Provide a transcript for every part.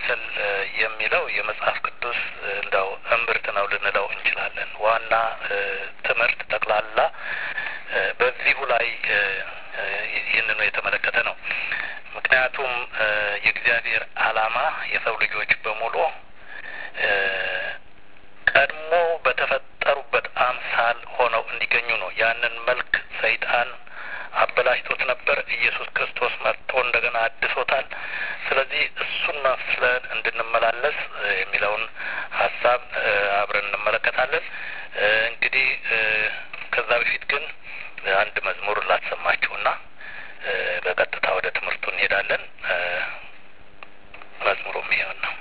ማሰላሰል የሚለው የመጽሐፍ ቅዱስ እንደው እምብርት ነው ልንለው እንችላለን። ዋና ትምህርት ጠቅላላ በዚሁ ላይ ይህንኑ የተመለከተ ነው። ምክንያቱም የእግዚአብሔር ዓላማ የሰው ልጆች በሙሉ ቀድሞ በተፈጠሩበት አምሳል ሆነው እንዲገኙ ነው። ያንን መልክ ሰይጣን አበላሽቶት ነበር። ኢየሱስ ክርስቶስ መጥቶ እንደገና አድሶታል። ስለዚህ እሱን መስለን እንድንመላለስ የሚለውን ሀሳብ አብረን እንመለከታለን። እንግዲህ ከዛ በፊት ግን አንድ መዝሙር ላሰማችሁና በቀጥታ ወደ ትምህርቱ እንሄዳለን። መዝሙሩም ይሆን ነው።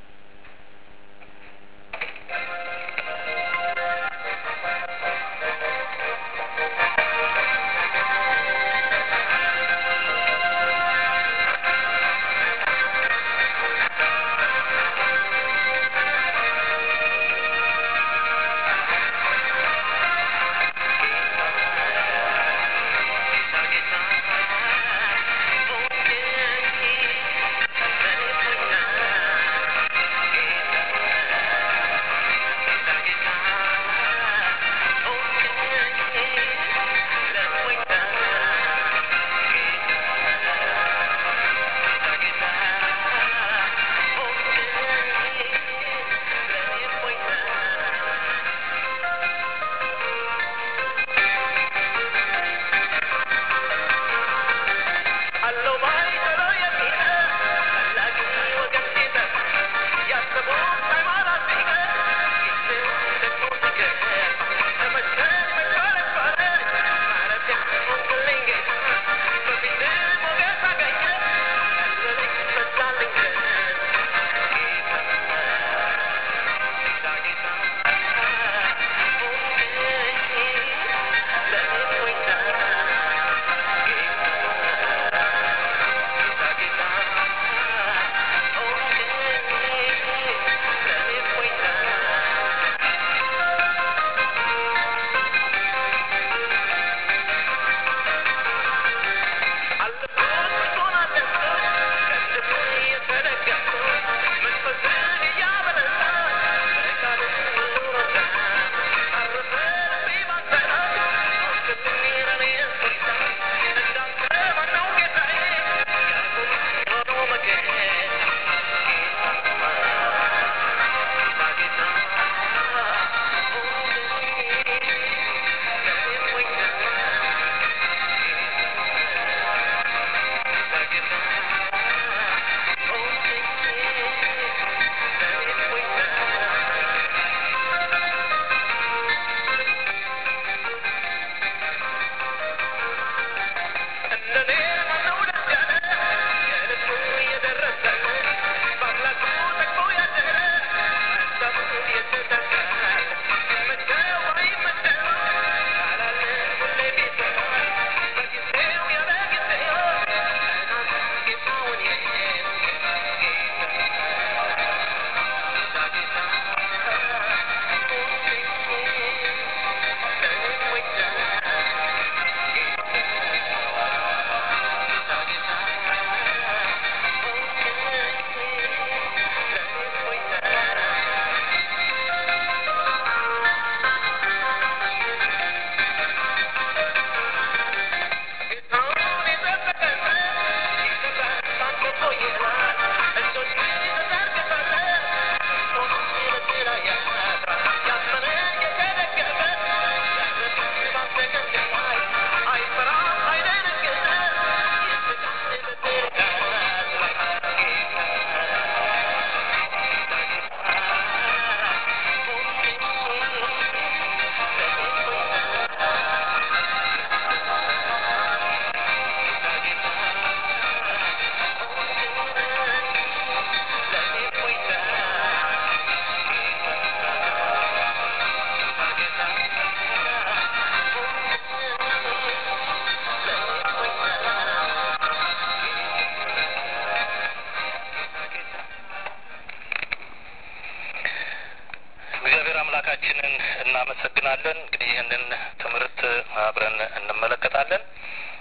አምላካችንን እናመሰግናለን። እንግዲህ ይህንን ትምህርት አብረን እንመለከታለን።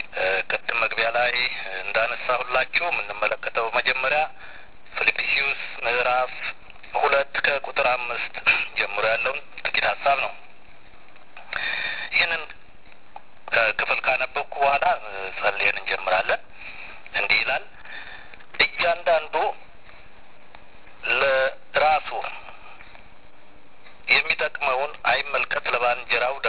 ቅድም መግቢያ ላይ እንዳነሳሁላችሁ የምንመለከተው መጀመሪያ ፊልጵስዩስ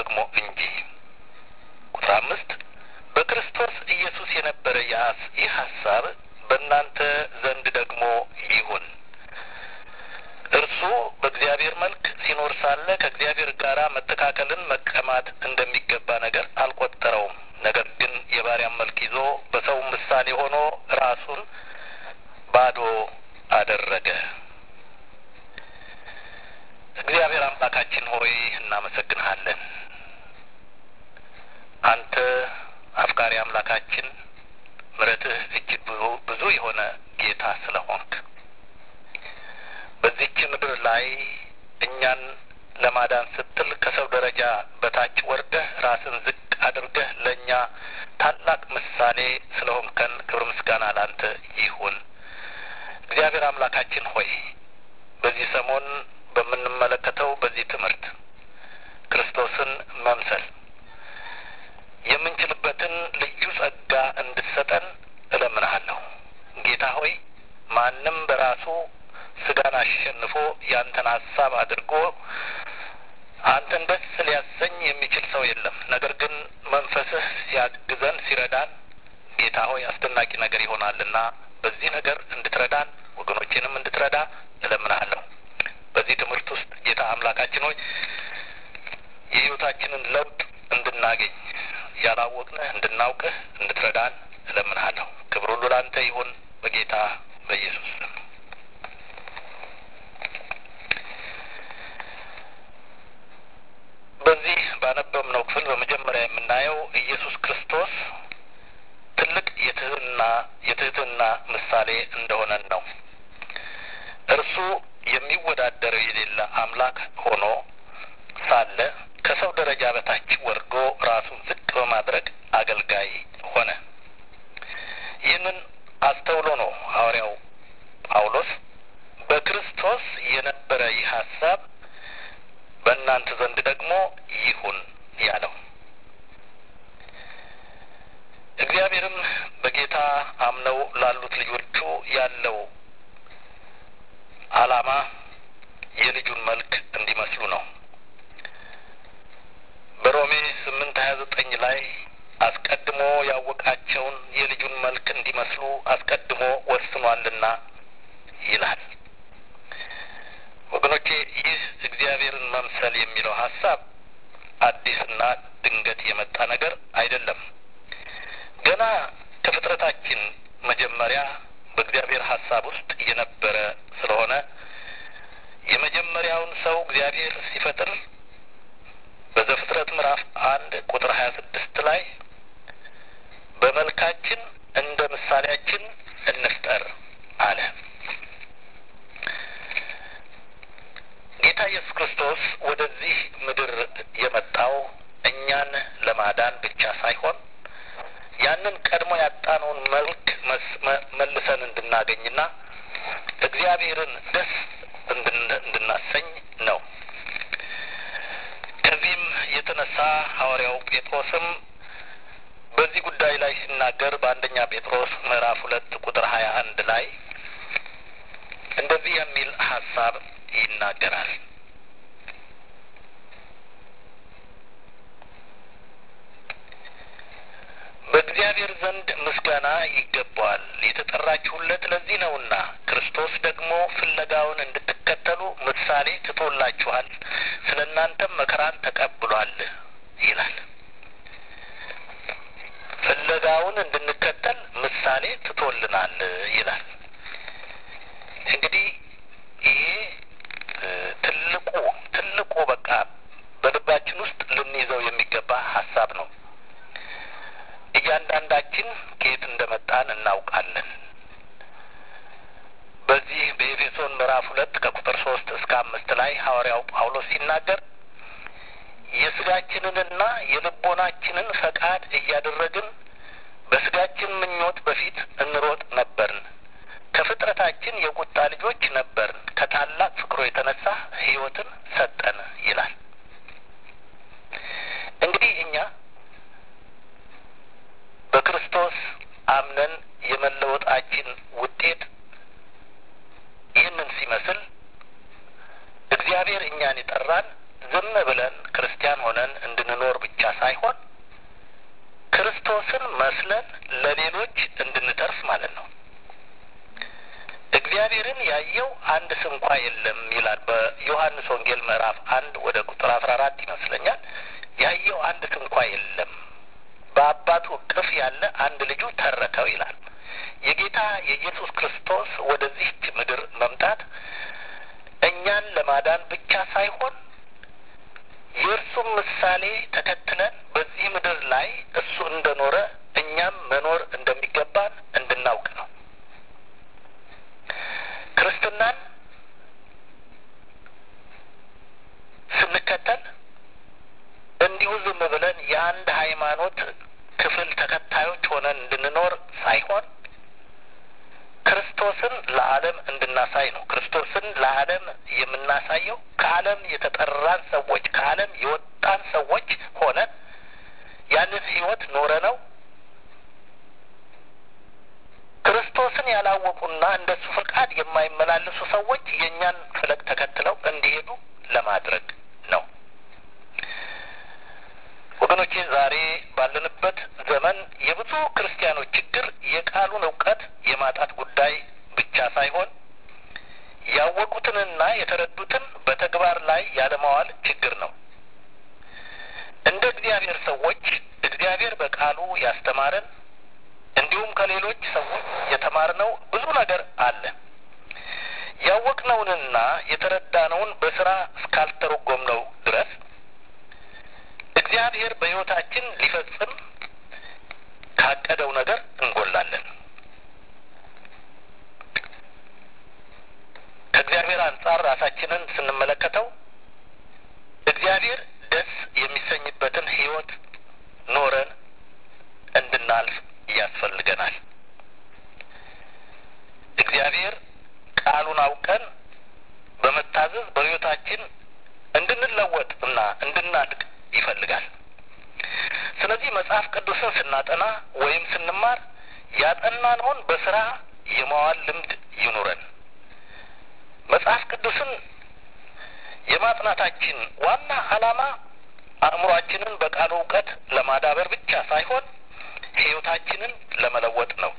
ደግሞ እንጂ። ቁጥር አምስት በክርስቶስ ኢየሱስ የነበረ ይህ ሀሳብ በእናንተ ዘንድ ደግሞ ይሁን። እርሱ በእግዚአብሔር መልክ ሲኖር ሳለ ከእግዚአብሔር ጋር መተካከልን መቀማት እንደሚገባ ነገር አልቆጠረውም። ነገር ግን የባሪያን መልክ ይዞ በሰው ምሳሌ ሆኖ ራሱን ባዶ አደረገ። እግዚአብሔር አምላካችን ሆይ እናመሰግንሃለን። አንተ አፍቃሪ አምላካችን ምሕረትህ እጅግ ብዙ ብዙ የሆነ ጌታ ስለሆንክ በዚች ምድር ላይ እኛን ለማዳን ስትል ከሰው ደረጃ በታች ወርደህ ራስን ዝቅ አድርገህ ለእኛ ታላቅ ምሳሌ ስለሆንከን ክብር ምስጋና ላንተ ይሁን። እግዚአብሔር አምላካችን ሆይ በዚህ ሰሞን በምንመለከተው በዚህ ትምህርት ክርስቶስን መምሰል የምንችልበትን ልዩ ጸጋ እንድትሰጠን እለምንሃለሁ። ጌታ ሆይ ማንም በራሱ ስጋን አሸንፎ ያንተን ሀሳብ አድርጎ አንተን ደስ ሊያሰኝ የሚችል ሰው የለም። ነገር ግን መንፈስህ ሲያግዘን ሲረዳን፣ ጌታ ሆይ አስደናቂ ነገር ይሆናልና በዚህ ነገር እንድትረዳን ወገኖቼንም እንድትረዳ እለምንሃለሁ። በዚህ ትምህርት ውስጥ ጌታ አምላካችን ሆይ የሕይወታችንን ለውጥ እንድናገኝ ያላወቅንህ እንድናውቅህ እንድትረዳን እለምንሃለሁ። ክብር ሁሉ ላንተ ይሁን በጌታ በኢየሱስ ስም። በዚህ ባነበብነው ክፍል በመጀመሪያ የምናየው ኢየሱስ ክርስቶስ ትልቅ የትህትና የትህትና ምሳሌ እንደሆነን ነው። እርሱ የሚወዳደረው የሌለ አምላክ ሆኖ ሳለ ከሰው ደረጃ በታች ወርዶ ራሱን ዝቅ በማድረግ አገልጋይ ሆነ። ይህንን አስተውሎ ነው ሐዋርያው ጳውሎስ በክርስቶስ የነበረ ይህ ሀሳብ በእናንተ ዘንድ ደግሞ ይሁን ያለው። እግዚአብሔርም በጌታ አምነው ላሉት ልጆቹ ያለው ዓላማ የልጁን መልክ እንዲመስሉ ነው። በሮሜ ስምንት ሀያ ዘጠኝ ላይ አስቀድሞ ያወቃቸውን የልጁን መልክ እንዲመስሉ አስቀድሞ ወስኗልና ይላል። ወገኖቼ ይህ እግዚአብሔርን መምሰል የሚለው ሀሳብ አዲስና ድንገት የመጣ ነገር አይደለም። ገና ከፍጥረታችን መጀመሪያ በእግዚአብሔር ሀሳብ ውስጥ የነበረ ስለሆነ የመጀመሪያውን ሰው እግዚአብሔር ሲፈጥር በዘፍጥረት ምዕራፍ አንድ ቁጥር ሀያ ስድስት ላይ በመልካችን እንደ ምሳሌያችን እንፍጠር አለ። ጌታ ኢየሱስ ክርስቶስ ወደዚህ ምድር የመጣው እኛን ለማዳን ብቻ ሳይሆን ያንን ቀድሞ ያጣነውን መልክ መልሰን እንድናገኝና እግዚአብሔርን ደስ እንድናሰኝ ነው። ከዚህም የተነሳ ሐዋርያው ጴጥሮስም በዚህ ጉዳይ ላይ ሲናገር በአንደኛ ጴጥሮስ ምዕራፍ ሁለት ቁጥር ሀያ አንድ ላይ እንደዚህ የሚል ሀሳብ ይናገራል። በእግዚአብሔር ዘንድ ምስጋና ይገባዋል፣ የተጠራችሁለት ለዚህ ነውና ክርስቶስ ደግሞ ፍለጋውን እንድትከተሉ ምሳሌ ትቶላችኋል፣ ስለ እናንተም መከራን ተቀብሏል ይላል። ፍለጋውን እንድንከተል ምሳሌ ትቶልናል ይላል። እንግዲህ ይሄ ትልቁ ትልቁ በቃ በልባችን ውስጥ ልንይዘው የሚገባ ሀሳብ ነው። እያንዳንዳችን ከየት እንደመጣን እናውቃለን። በዚህ በኤፌሶን ምዕራፍ ሁለት ከቁጥር ሶስት እስከ አምስት ላይ ሐዋርያው ጳውሎስ ሲናገር የስጋችንንና የልቦናችንን ፈቃድ እያደረግን በስጋችን ምኞት በፊት እንሮጥ ነበርን። ከፍጥረታችን የቁጣ ልጆች ነበርን። ከታላቅ ፍቅሩ የተነሳ ሕይወትን ሰጠን ይላል። እንግዲህ እኛ በክርስቶስ አምነን የመለወጣችን ውጤት ይህንን ሲመስል እግዚአብሔር እኛን የጠራን ዝም ብለን ክርስቲያን ሆነን እንድንኖር ብቻ ሳይሆን ክርስቶስን መስለን ለሌሎች እንድንተርፍ ማለት ነው። እግዚአብሔርን ያየው አንድ ስንኳ የለም ይላል በዮሐንስ ወንጌል ምዕራፍ አንድ ወደ ቁጥር አስራ አራት ይመስለኛል። ያየው አንድ ስንኳ የለም በአባቱ እቅፍ ያለ አንድ ልጁ ተረከው ይላል። የጌታ የኢየሱስ ክርስቶስ ወደዚህች ምድር መምጣት እኛን ለማዳን ብቻ ሳይሆን የእርሱም ምሳሌ ተከትለን በዚህ ምድር ላይ እሱ እንደኖረ እኛም መኖር እንደሚገባን እንድናውቅ ነው። ክርስትናን ስንከተል እንዲሁ ዝም ብለን የአንድ ሃይማኖት ክፍል ተከታዮች ሆነን እንድንኖር ሳይሆን ክርስቶስን ለዓለም እንድናሳይ ነው። ክርስቶስን ለዓለም የምናሳየው ከዓለም የተጠራን ሰዎች ከዓለም የወጣን ሰዎች ሆነን ያንን ሕይወት ኖረ ነው ክርስቶስን ያላወቁና እንደሱ ፈቃድ የማይመላለሱ ሰዎች የእኛን ፈለግ ተከትለው እንዲሄዱ ለማድረግ ነው። ወገኖቼ ዛሬ ባለንበት ዘመን የብዙ ክርስቲያኖች ችግር የቃሉን እውቀት የማጣት ጉዳይ ብቻ ሳይሆን ያወቁትንና የተረዱትን በተግባር ላይ ያለማዋል ችግር ነው። እንደ እግዚአብሔር ሰዎች እግዚአብሔር በቃሉ ያስተማረን እንዲሁም ከሌሎች ሰዎች የተማርነው ብዙ ነገር አለ። ያወቅነውንና የተረዳነውን በስራ እስካልተረጎምነው ድረስ እግዚአብሔር በሕይወታችን ሊፈጽም ካቀደው ነገር እንጎላለን። ከእግዚአብሔር አንጻር ራሳችንን ስንመለከተው እግዚአብሔር ደስ የሚሰኝበትን ሕይወት ኖረን እንድናልፍ ያስፈልገናል። እግዚአብሔር ቃሉን አውቀን በመታዘዝ በሕይወታችን እንድንለወጥ እና እንድናድግ ይፈልጋል። ስለዚህ መጽሐፍ ቅዱስን ስናጠና ወይም ስንማር ያጠናነውን በስራ የማዋል ልምድ ይኑረን። መጽሐፍ ቅዱስን የማጥናታችን ዋና ዓላማ አእምሯችንን በቃሉ እውቀት ለማዳበር ብቻ ሳይሆን ሕይወታችንን ለመለወጥ ነው።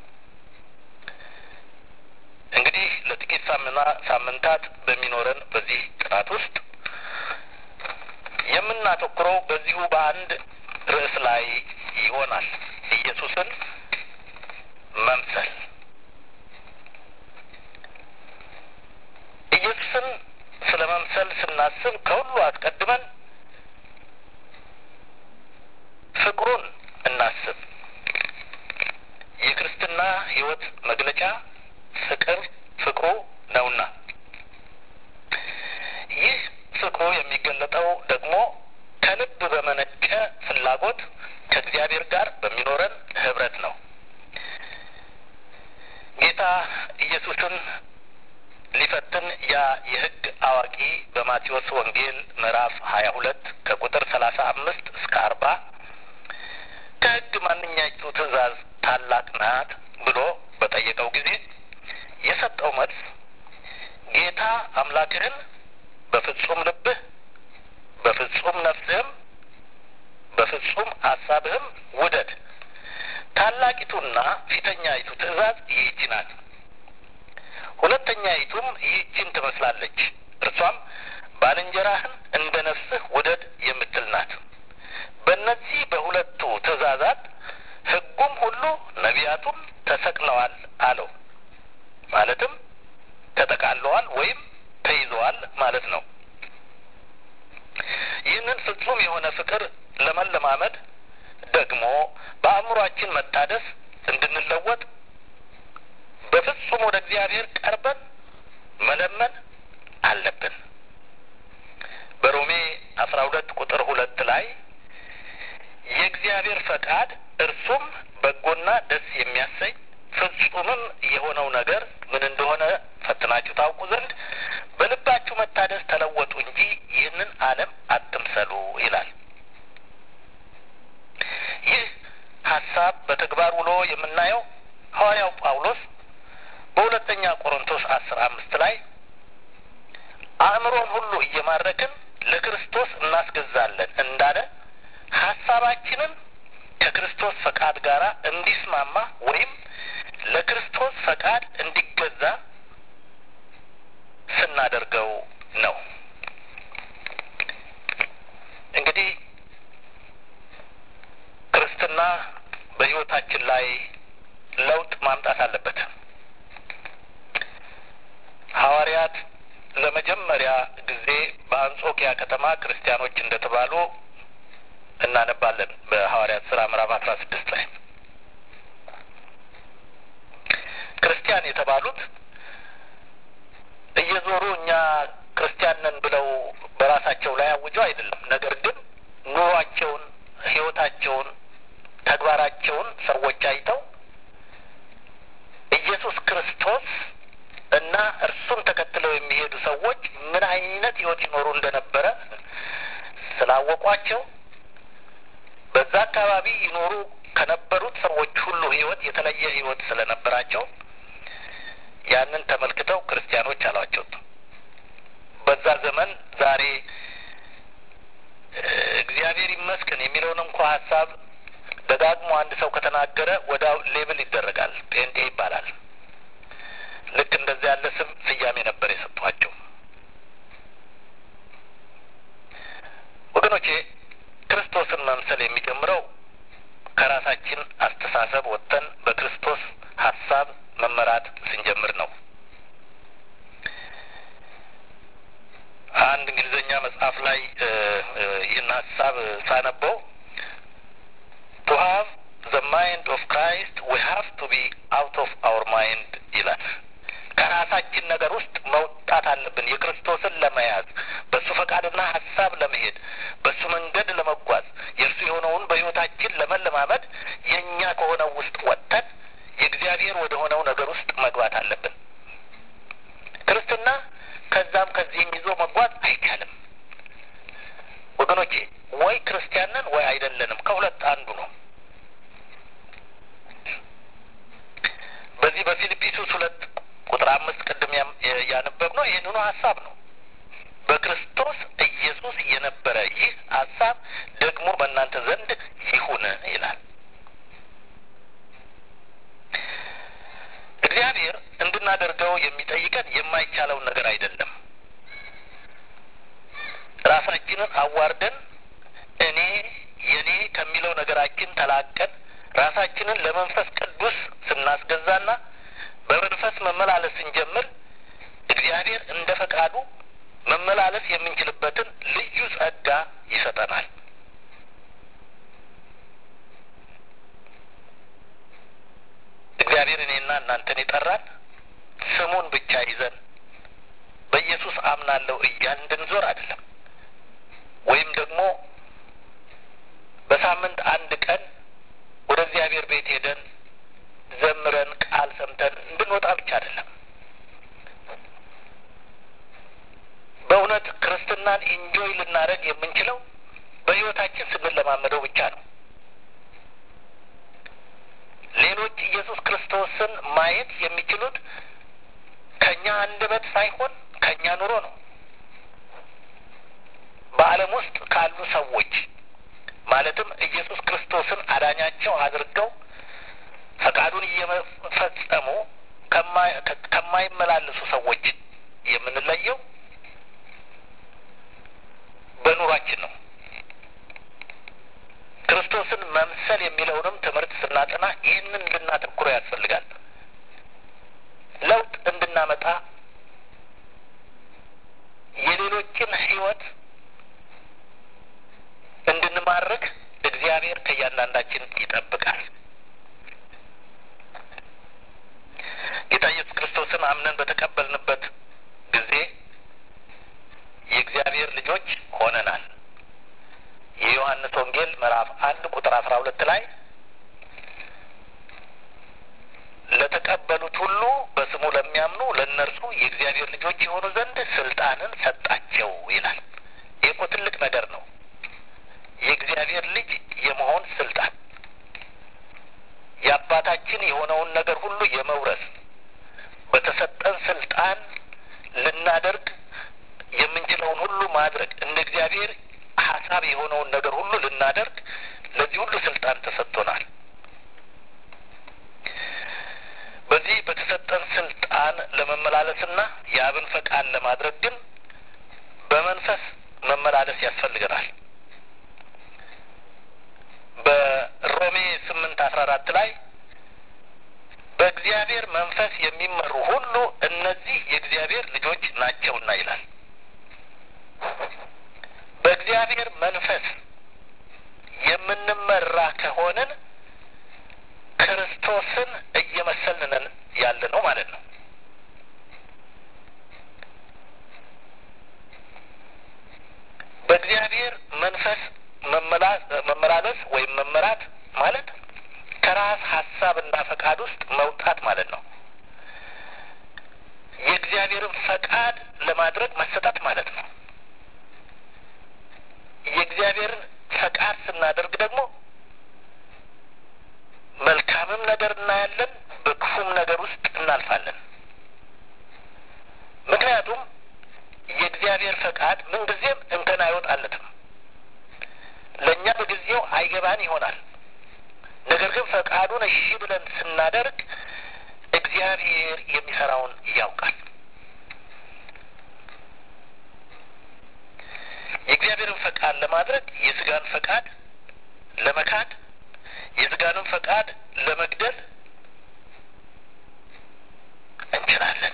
እንግዲህ ለጥቂት ሳምና ሳምንታት በሚኖረን በዚህ ጥናት ውስጥ የምናተኩረው በዚሁ በአንድ ርዕስ ላይ ይሆናል። ኢየሱስን መምሰል። ኢየሱስን ስለ መምሰል ስናስብ ከሁሉ አስቀድመን ፍቅሩን እናስብ። የክርስትና ሕይወት መግለጫ ፍቅር ፍቅሩ ነውና ይህ ፍቅሩ የሚገለጠው ደግሞ ከልብ በመነጨ ፍላጎት ከእግዚአብሔር ጋር በሚኖረን ህብረት ነው። ጌታ ኢየሱስን ሊፈትን ያ የሕግ አዋቂ በማቴዎስ ወንጌል ምዕራፍ ሀያ ሁለት ከቁጥር ሰላሳ አምስት እስከ አርባ ከሕግ ማንኛይቱ ትእዛዝ ታላቅ ናት ብሎ በጠየቀው ጊዜ የሰጠው መልስ ጌታ አምላክህን በፍጹም ልብህ፣ በፍጹም ነፍስህም፣ በፍጹም አሳብህም ውደድ። ታላቂቱና ፊተኛይቱ ትእዛዝ ይህች ናት። ሁለተኛይቱም ይህችን ትመስላለች። እርሷም ባልንጀራህን እንደ ነፍስህ ውደድ የምትል ናት። በእነዚህ በሁለቱ ትእዛዛት ሕጉም ሁሉ ነቢያቱም ተሰቅለዋል አለው። ማለትም ተጠቃለዋል ወይም ተይዘዋል ማለት ነው። ይህንን ፍጹም የሆነ ፍቅር ለመለማመድ ደግሞ በአእምሯችን መታደስ እንድንለወጥ በፍጹም ወደ እግዚአብሔር ቀርበን መለመን አለብን። በሮሜ አስራ ሁለት ቁጥር ሁለት ላይ የእግዚአብሔር ፈቃድ እርሱም በጎና ደስ የሚያሰኝ ፍጹምም የሆነው ነገር ምን እንደሆነ ፈትናችሁ ታውቁ ዘንድ በልባችሁ መታደስ ተለወጡ እንጂ ይህንን ዓለም አትምሰሉ ይላል። ይህ ሀሳብ በተግባር ውሎ የምናየው ሐዋርያው ጳውሎስ በሁለተኛ ቆሮንቶስ አስር አምስት ላይ አእምሮን ሁሉ እየማረክን ለክርስቶስ እናስገዛለን እንዳለ ሀሳባችንን ከክርስቶስ ፈቃድ ጋር እንዲስማማ ወይም ለክርስቶስ ፈቃድ እንዲገዛ ስናደርገው ነው። እንግዲህ ክርስትና በሕይወታችን ላይ ለውጥ ማምጣት አለበት። ሐዋርያት ለመጀመሪያ ጊዜ በአንጾኪያ ከተማ ክርስቲያኖች እንደተባሉ እናነባለን። በሐዋርያት ስራ ምዕራፍ አስራ ስድስት ላይ ክርስቲያን የተባሉት እየዞሩ እኛ ክርስቲያን ነን ብለው በራሳቸው ላይ አውጀው አይደለም። ነገር ግን ኑሯቸውን፣ ሕይወታቸውን፣ ተግባራቸውን ሰዎች አይተው ኢየሱስ ክርስቶስ እና እርሱን ተከትለው የሚሄዱ ሰዎች ምን አይነት ሕይወት ይኖሩ እንደነበረ ስላወቋቸው በዛ አካባቢ ይኖሩ ከነበሩት ሰዎች ሁሉ ሕይወት የተለየ ሕይወት ስለነበራቸው ያንን ተመልክተው ክርስቲያኖች አሏቸው። በዛ ዘመን ዛሬ እግዚአብሔር ይመስገን የሚለውን እንኳ ሀሳብ ደጋግሞ አንድ ሰው ከተናገረ ወዲያው ሌብል ይደረጋል፣ ጴንጤ ይባላል። ልክ እንደዚያ ያለ ስም ስያሜ ነበር የሰጧቸው። ወገኖቼ ክርስቶስን መምሰል የሚጀምረው ከራሳችን አስተሳሰብ ወጥተን በክርስቶስ ሀሳብ መመራት ስንጀምር ነው። አንድ እንግሊዝኛ መጽሐፍ ላይ ይህን ሀሳብ ሳነበው ቱ ሀቭ ዘ ማይንድ ኦፍ ክራይስት ዊ ሀቭ ቱ ቢ አውት ኦፍ አውር ማይንድ ይላል። ከራሳችን ነገር ውስጥ መውጣት አለብን። የክርስቶስን ለመያዝ በእሱ ፈቃድና ሀሳብ ለመሄድ በእሱ መንገድ ለመጓዝ የእርሱ የሆነውን በሕይወታችን ለመለማመድ የእኛ ከሆነው ውስጥ ወጥተን የእግዚአብሔር ወደ ሆነው ነገር ውስጥ መግባት አለብን። ክርስትና ከዛም ከዚህም ይዞ መጓዝ አይቻልም ወገኖቼ። ወይ ክርስቲያንን ወይ አይደለንም፣ ከሁለት አንዱ ነው። በዚህ በፊልጵስዩስ ሁለት ቁጥር አምስት ቅድም ያነበብ ነው ይህንኑ ሀሳብ ነው። በክርስቶስ ኢየሱስ የነበረ ይህ ሀሳብ ደግሞ በእናንተ ዘንድ ይሁን ይላል። እግዚአብሔር እንድናደርገው የሚጠይቀን የማይቻለውን ነገር አይደለም። ራሳችንን አዋርደን እኔ የኔ ከሚለው ነገራችን ተላቀን ራሳችንን ለመንፈስ ቅዱስ ስናስገዛና በመንፈስ መመላለስ ስንጀምር እግዚአብሔር እንደ ፈቃዱ መመላለስ የምንችልበትን ልዩ ጸጋ ይሰጠናል። እግዚአብሔር እኔና እናንተን የጠራን ስሙን ብቻ ይዘን በኢየሱስ አምናለሁ እያልን እንድንዞር አይደለም። ወይም ደግሞ በሳምንት አንድ ቀን ወደ እግዚአብሔር ቤት ሄደን ዘምረን ቃል ሰምተን እንድንወጣ ብቻ አይደለም። በእውነት ክርስትናን ኢንጆይ ልናደርግ የምንችለው በሕይወታችን ስንለማመደው ብቻ ነው። ሌሎች ኢየሱስ ክርስቶስን ማየት የሚችሉት ከእኛ አንደበት ሳይሆን ከእኛ ኑሮ ነው። በዓለም ውስጥ ካሉ ሰዎች ማለትም ኢየሱስ ክርስቶስን አዳኛቸው አድርገው ፈቃዱን እየፈጸሙ ከማይመላለሱ ሰዎች የምንለየው በኑሯችን ነው። ክርስቶስን መምሰል የሚለውንም ትምህርት ስናጠና ይህንን እንድናተኩረው ያስፈልጋል። ለውጥ እንድናመጣ የሌሎችን ሕይወት እንድንማርክ እግዚአብሔር ከእያንዳንዳችን ይጠብቃል። ጌታ ኢየሱስ ክርስቶስን አምነን በተቀበልንበት ጊዜ የእግዚአብሔር ልጆች ሆነናል። የዮሐንስ ወንጌል ምዕራፍ አንድ ቁጥር አስራ ሁለት ላይ ለተቀበሉት ሁሉ በስሙ ለሚያምኑ ለእነርሱ የእግዚአብሔር ልጆች የሆኑ ዘንድ ስልጣንን ሰጣቸው ይላል። ይህ እኮ ትልቅ ነገር ነው። የእግዚአብሔር ልጅ የመሆን ስልጣን የአባታችን የሆነውን ነገር ሁሉ የመውረስ በተሰጠን ስልጣን ልናደርግ የምንችለው የምንፈልገውን ሁሉ ማድረግ እንደ እግዚአብሔር ሀሳብ የሆነውን ነገር ሁሉ ልናደርግ ለዚህ ሁሉ ስልጣን ተሰጥቶናል። በዚህ በተሰጠን ስልጣን ለመመላለስና የአብን ፈቃድ ለማድረግ ግን በመንፈስ መመላለስ ያስፈልገናል። በሮሜ ስምንት አስራ አራት ላይ በእግዚአብሔር መንፈስ የሚመሩ ሁሉ እነዚህ የእግዚአብሔር ልጆች ናቸውና ይላል። በእግዚአብሔር መንፈስ የምንመራ ከሆንን ክርስቶስን እየመሰልንን ያለ ነው ማለት ነው። በእግዚአብሔር መንፈስ መመላለስ ወይም መመራት ማለት ከራስ ሀሳብና ፈቃድ ውስጥ መውጣት ማለት ነው። የእግዚአብሔርን ፈቃድ ለማድረግ መሰጠት ማለት ነው። የእግዚአብሔርን ፈቃድ ስናደርግ ደግሞ መልካምም ነገር እናያለን፣ በክፉም ነገር ውስጥ እናልፋለን። ምክንያቱም የእግዚአብሔር ፈቃድ ምንጊዜም እንከን አይወጣለትም። ለእኛ በጊዜው አይገባን ይሆናል። ነገር ግን ፈቃዱን እሺ ብለን ስናደርግ እግዚአብሔር የሚሰራውን ያውቃል። የእግዚአብሔርን ፈቃድ ለማድረግ የስጋን ፈቃድ ለመካድ የስጋንም ፈቃድ ለመግደል እንችላለን።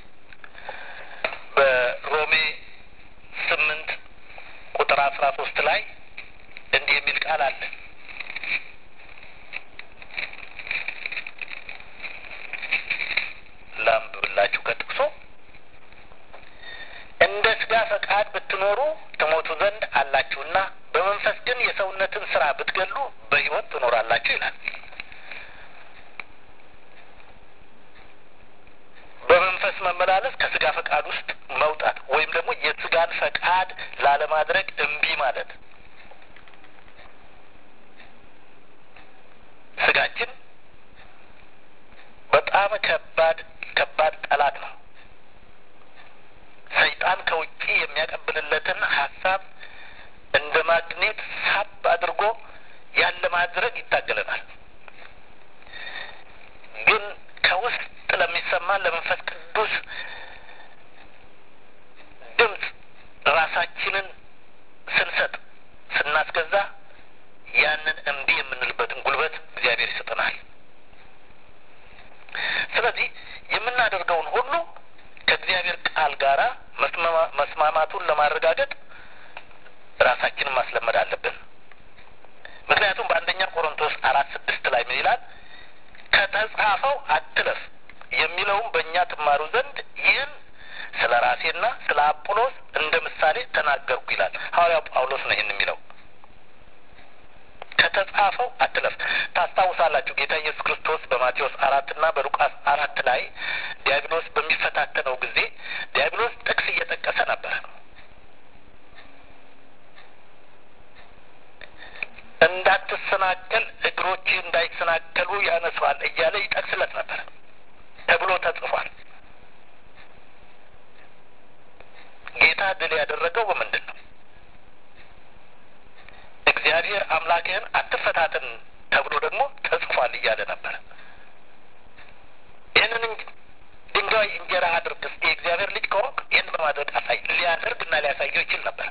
በሮሜ ስምንት ቁጥር አስራ ሶስት ላይ እንዲህ የሚል ቃል አለ። ላንብብላችሁ ከጥቅሱ እንደ ስጋ ፈቃድ ብትኖሩ ትሞቱ ዘንድ አላችሁና በመንፈስ ግን የሰውነትን ስራ ብትገሉ በሕይወት ትኖራላችሁ ይላል። በመንፈስ መመላለስ ከስጋ ፈቃድ ውስጥ መውጣት ወይም ደግሞ የስጋን ፈቃድ ላለማድረግ እምቢ ማለት። ስጋችን በጣም ከባድ ከባድ ጠላት ነው። ሰይጣን ከውጪ የሚያቀብልለትን ሀሳብ እንደ ማግኔት ሳብ አድርጎ ያለ ማድረግ ይታገለናል። ግን ከውስጥ ለሚሰማን ለመንፈስ ቅዱስ ድምፅ ራሳችንን ስንሰጥ ስናስገዛ ያንን እምቢ የምንልበትን ጉልበት እግዚአብሔር ይሰጠናል። ስለዚህ የምናደርገውን ሁሉ ከእግዚአብሔር ቃል ጋራ መስማማቱን ለማረጋገጥ ራሳችንን ማስለመድ አለብን። ምክንያቱም በአንደኛ ቆሮንቶስ አራት ስድስት ላይ ምን ይላል? ከተጻፈው አትለፍ የሚለውም በእኛ ትማሩ ዘንድ ይህን ስለ ራሴና ስለ አጵሎስ እንደ ምሳሌ ተናገርኩ ይላል ሐዋርያው ጳውሎስ ነው ይህን የሚለው። ከተጻፈው አትለፍ። ታስታውሳላችሁ ጌታ ኢየሱስ ክርስቶስ በማቴዎስ አራት እና በሉቃስ አራት ላይ ዲያብሎስ በሚፈታተነው ጊዜ ዲያብሎስ ጥቅስ እየጠቀሰ ነበር። እንዳትሰናከል እግሮች እንዳይሰናከሉ ያነሷል እያለ ይጠቅስለት ነበር ተብሎ ተጽፏል። ጌታ ድል ያደረገው በምንድን ነው? እግዚአብሔር አምላክህን አትፈታትን ተብሎ ደግሞ ተጽፏል እያለ ነበር። ይህንን ድንጋይ እንጀራ አድርግ እስቲ የእግዚአብሔር ልጅ ከሆንክ ይህን በማድረግ አሳይ ሊያደርግ እና ሊያሳየው ይችል ነበር።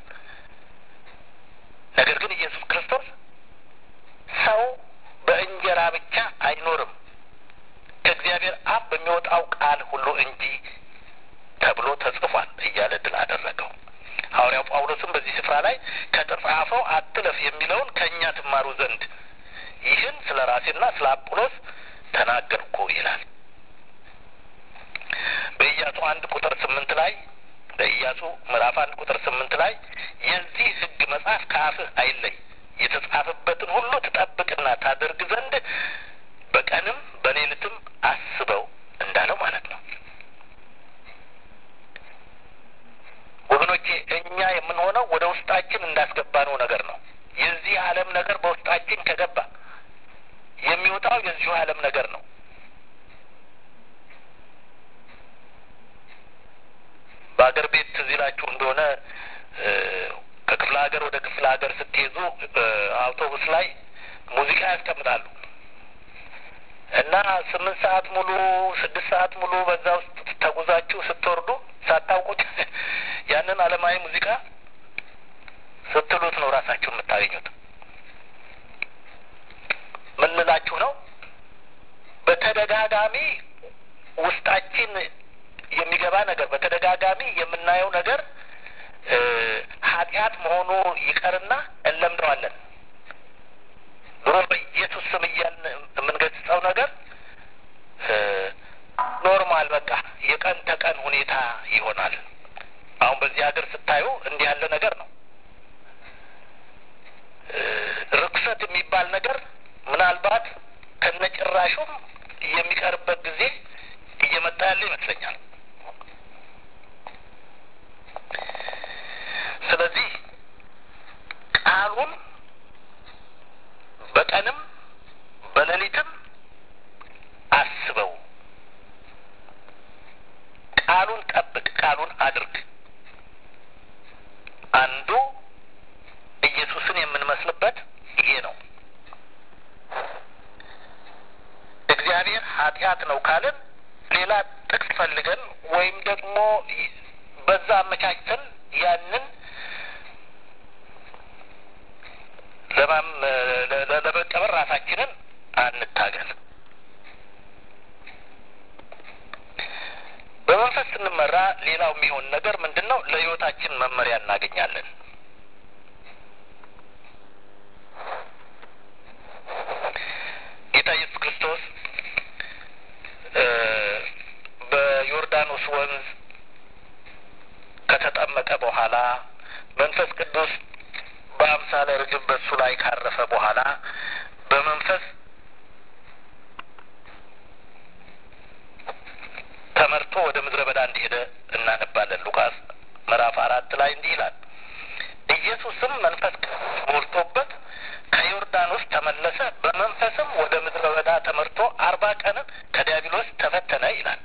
ነገር ግን ኢየሱስ ክርስቶስ ሰው በእንጀራ ብቻ አይኖርም ከእግዚአብሔር አፍ በሚወጣው ቃል ሁሉ እንጂ ተብሎ ተጽፏል እያለ ድል አደረገው። ሐዋርያው ጳውሎስም በዚህ ስፍራ ላይ ከተጻፈው አትለፍ የሚለውን ከእኛ ትማሩ ዘንድ ይህን ስለ ራሴና ስለ አጵሎስ ተናገርኩ ይላል። በኢያሱ አንድ ቁጥር ስምንት ላይ በኢያሱ ምዕራፍ አንድ ቁጥር ስምንት ላይ የዚህ ሕግ መጽሐፍ ከአፍህ አይለይ የተጻፈበትን ሁሉ ትጠብቅና ታደርግ ዘንድ በቀንም በሌሊትም አስበው እንዳለው ማለት ነው። ወገኖቼ እኛ የምንሆነው ወደ ውስጣችን እንዳስገባነው ነገር ነው። የዚህ ዓለም ነገር በውስጣችን ከገባ የሚወጣው የዚሁ ዓለም ነገር ነው። በአገር ቤት ትዝ ይላችሁ እንደሆነ ከክፍለ ሀገር ወደ ክፍለ ሀገር ስትሄዱ አውቶቡስ ላይ ሙዚቃ ያስቀምጣሉ እና ስምንት ሰዓት ሙሉ ስድስት ሰዓት ሙሉ በዛ ውስጥ ተጉዛችሁ ስትወርዱ ሳታውቁት ያንን ዓለማዊ ሙዚቃ ስትሉት ነው ራሳችሁ የምታገኙት። ምን ልላችሁ ነው? በተደጋጋሚ ውስጣችን የሚገባ ነገር በተደጋጋሚ የምናየው ነገር ኃጢአት መሆኑ ይቀርና እንለምደዋለን። ድሮ በኢየሱስ ስም እያልን የምንገጽጸው ነገር ኖርማል በቃ የቀን ተቀን ሁኔታ ይሆናል። አሁን በዚህ ሀገር ስታዩ እንዲህ ያለ ነገር ነው። ርኩሰት የሚባል ነገር ምናልባት ከነጭራሹም የሚቀርበት ጊዜ እየመጣ ያለ ይመስለኛል። ስለዚህ ቃሉን በቀንም በሌሊትም አስበው፣ ቃሉን ጠብቅ፣ ቃሉን አድርግ። አንዱ ኢየሱስን የምንመስልበት ይሄ ነው። እግዚአብሔር ኃጢአት ነው ካልን ሌላ ጥቅስ ፈልገን ወይም ደግሞ በዛ አመቻችተን ያንን ለማም ለመቀበር ራሳችንን አንታገል። በመንፈስ ስንመራ ሌላው የሚሆን ነገር ምንድን ነው? ለሕይወታችን መመሪያ እናገኛለን። ጌታ ኢየሱስ ክርስቶስ በዮርዳኖስ ወንዝ ከተጠመቀ በኋላ መንፈስ ቅዱስ በአምሳለ ርግብ በሱ ላይ ካረፈ በኋላ በመንፈስ ተመርቶ ወደ ምድረ በዳ እንደሄደ እናነባለን። ሉቃስ ምዕራፍ አራት ላይ እንዲህ ይላል። ኢየሱስም መንፈስ ሞልቶበት ከዮርዳኖስ ተመለሰ፣ በመንፈስም ወደ ምድረ በዳ ተመርቶ አርባ ቀንን ከዲያብሎስ ተፈተነ ይላል።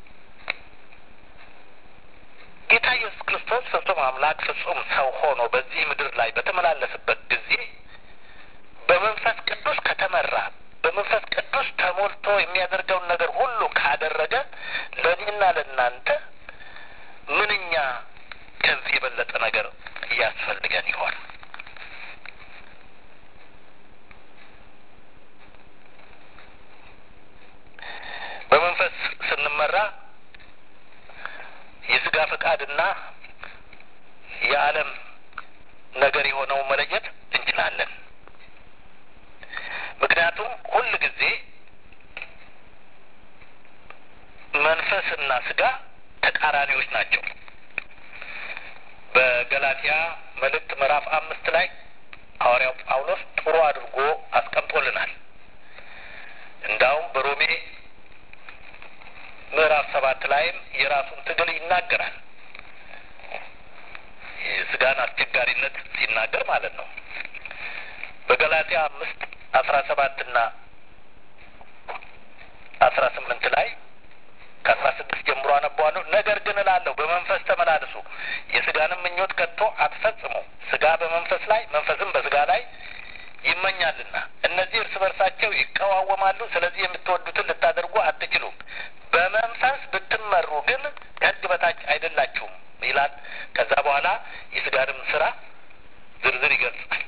ጌታ ኢየሱስ ክርስቶስ ፍጹም አምላክ ፍጹም ሰው ሆኖ በዚህ ምድር ላይ በተመላለሰበት ጊዜ በመንፈስ ቅዱስ ከተመራ በመንፈስ ቅዱስ ተሞልቶ የሚያደርገውን ነገር ሁሉ ካደረገ ለእኔና ለእናንተ ምንኛ ከዚህ የበለጠ ነገር እያስፈልገን ይሆን? በመንፈስ ስንመራ የስጋ ፈቃድና የዓለም ነገር የሆነው መለየት እንችላለን። ምክንያቱም ሁል ጊዜ መንፈስና ስጋ ተቃራኒዎች ናቸው። በገላትያ መልእክት ምዕራፍ አምስት ላይ ሐዋርያው ጳውሎስ ጥሩ አድርጎ አስቀምጦልናል። እንዳውም በሮሜ ምዕራፍ ሰባት ላይም የራሱን ትግል ይናገራል። የስጋን አስቸጋሪነት ሲናገር ማለት ነው። በገላትያ አምስት አስራ ሰባትና አስራ ስምንት ላይ ከአስራ ስድስት ጀምሮ አነበዋለሁ። ነገር ግን እላለሁ በመንፈስ ተመላለሱ፣ የስጋንም ምኞት ከቶ አትፈጽሙ። ስጋ በመንፈስ ላይ መንፈስም በስጋ ላይ ይመኛልና እነዚህ እርስ በርሳቸው ይቀዋወማሉ። ስለዚህ የምትወዱትን ልታደርጉ አትችሉም። በመንፈስ ብትመሩ ግን ከሕግ በታች አይደላችሁም ይላል። ከዛ በኋላ የስጋንም ስራ ዝርዝር ይገልጻል።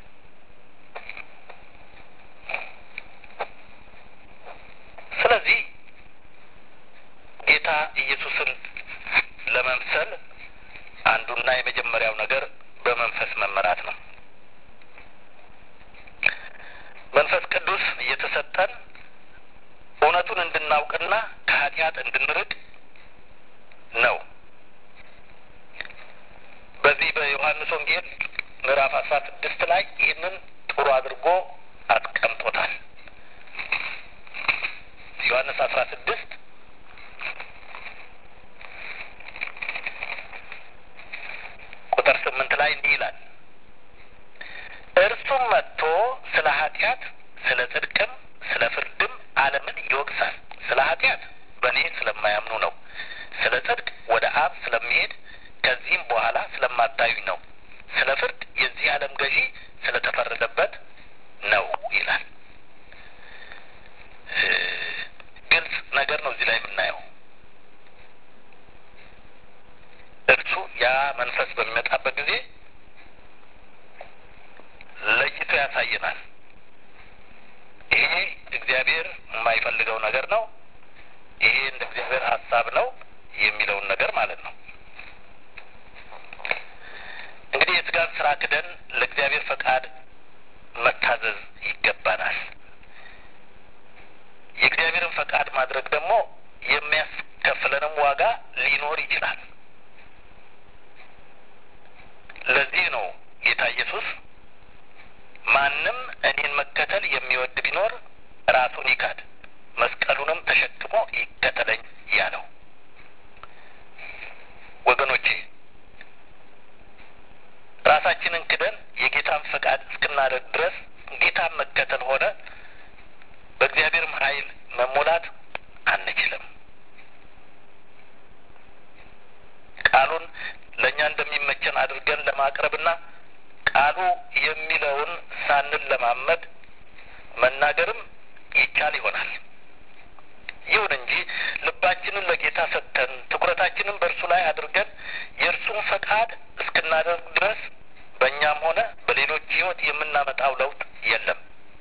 ስለዚህ ጌታ ኢየሱስን ለመምሰል አንዱና የመጀመሪያው ነገር በመንፈስ መመራት ነው። መንፈስ ቅዱስ እየተሰጠን እውነቱን እንድናውቅና ከኃጢአት እንድንርቅ ነው። በዚህ በዮሐንስ ወንጌል ምዕራፍ አስራ ስድስት ላይ ይህንን ጥሩ አድርጎ አስቀምጦታል። ዮሐንስ አስራ ስድስት ቁጥር ስምንት ላይ እንዲህ ይላል እርሱም መጥቶ ስለ ኃጢአት፣ ስለ ጽድቅም፣ ስለ ፍርድም ዓለምን ይወቅሳል። ስለ ኃጢአት በእኔ ስለማያምኑ ነው። ስለ ጽድቅ ወደ አብ ስለሚሄድ ከዚህም በኋላ ስለማታዩኝ ነው፣ ስለ ፍርድ የዚህ ዓለም ገዢ ስለተፈረደበት ነው ይላል። ግልጽ ነገር ነው እዚህ ላይ የምናየው። እርሱ ያ መንፈስ በሚመጣበት ጊዜ ለይቶ ያሳየናል። ይሄ እግዚአብሔር የማይፈልገው ነገር ነው፣ ይሄ እንደ እግዚአብሔር ሀሳብ ነው የሚለውን ነገር ማለት ነው። እንግዲህ የስጋን ስራ ክደን ለእግዚአብሔር ፈቃድ መታዘዝ ይገባናል። የእግዚአብሔርን ፈቃድ ማድረግ ደግሞ የሚያስከፍለንም ዋጋ ሊኖር ይችላል። ለዚህ ነው ጌታ ኢየሱስ ማንም እኔን መከተል የሚወድ ቢኖር ራሱን ይካድ መስቀሉንም ተሸክሞ ይከተለኝ ያለው። ወገኖቼ ራሳችንን ክደን የጌታን ፈቃድ እስክናደርግ ድረስ ጌታን መከተል ሆነ በእግዚአብሔርም ኃይል መሞላት አንችልም። ቃሉን ለእኛ እንደሚመቸን አድርገን ለማቅረብና ቃሉ የሚለውን ሳንለማመድ መናገርም ይቻል ይሆናል። ይሁን እንጂ ልባችንን ለጌታ ሰጥተን ትኩረታችንን በእርሱ ላይ አድርገን የእርሱን ፈቃድ እስክናደርግ ድረስ በእኛም ሆነ በሌሎች ሕይወት የምናመጣው ለውጥ የለም።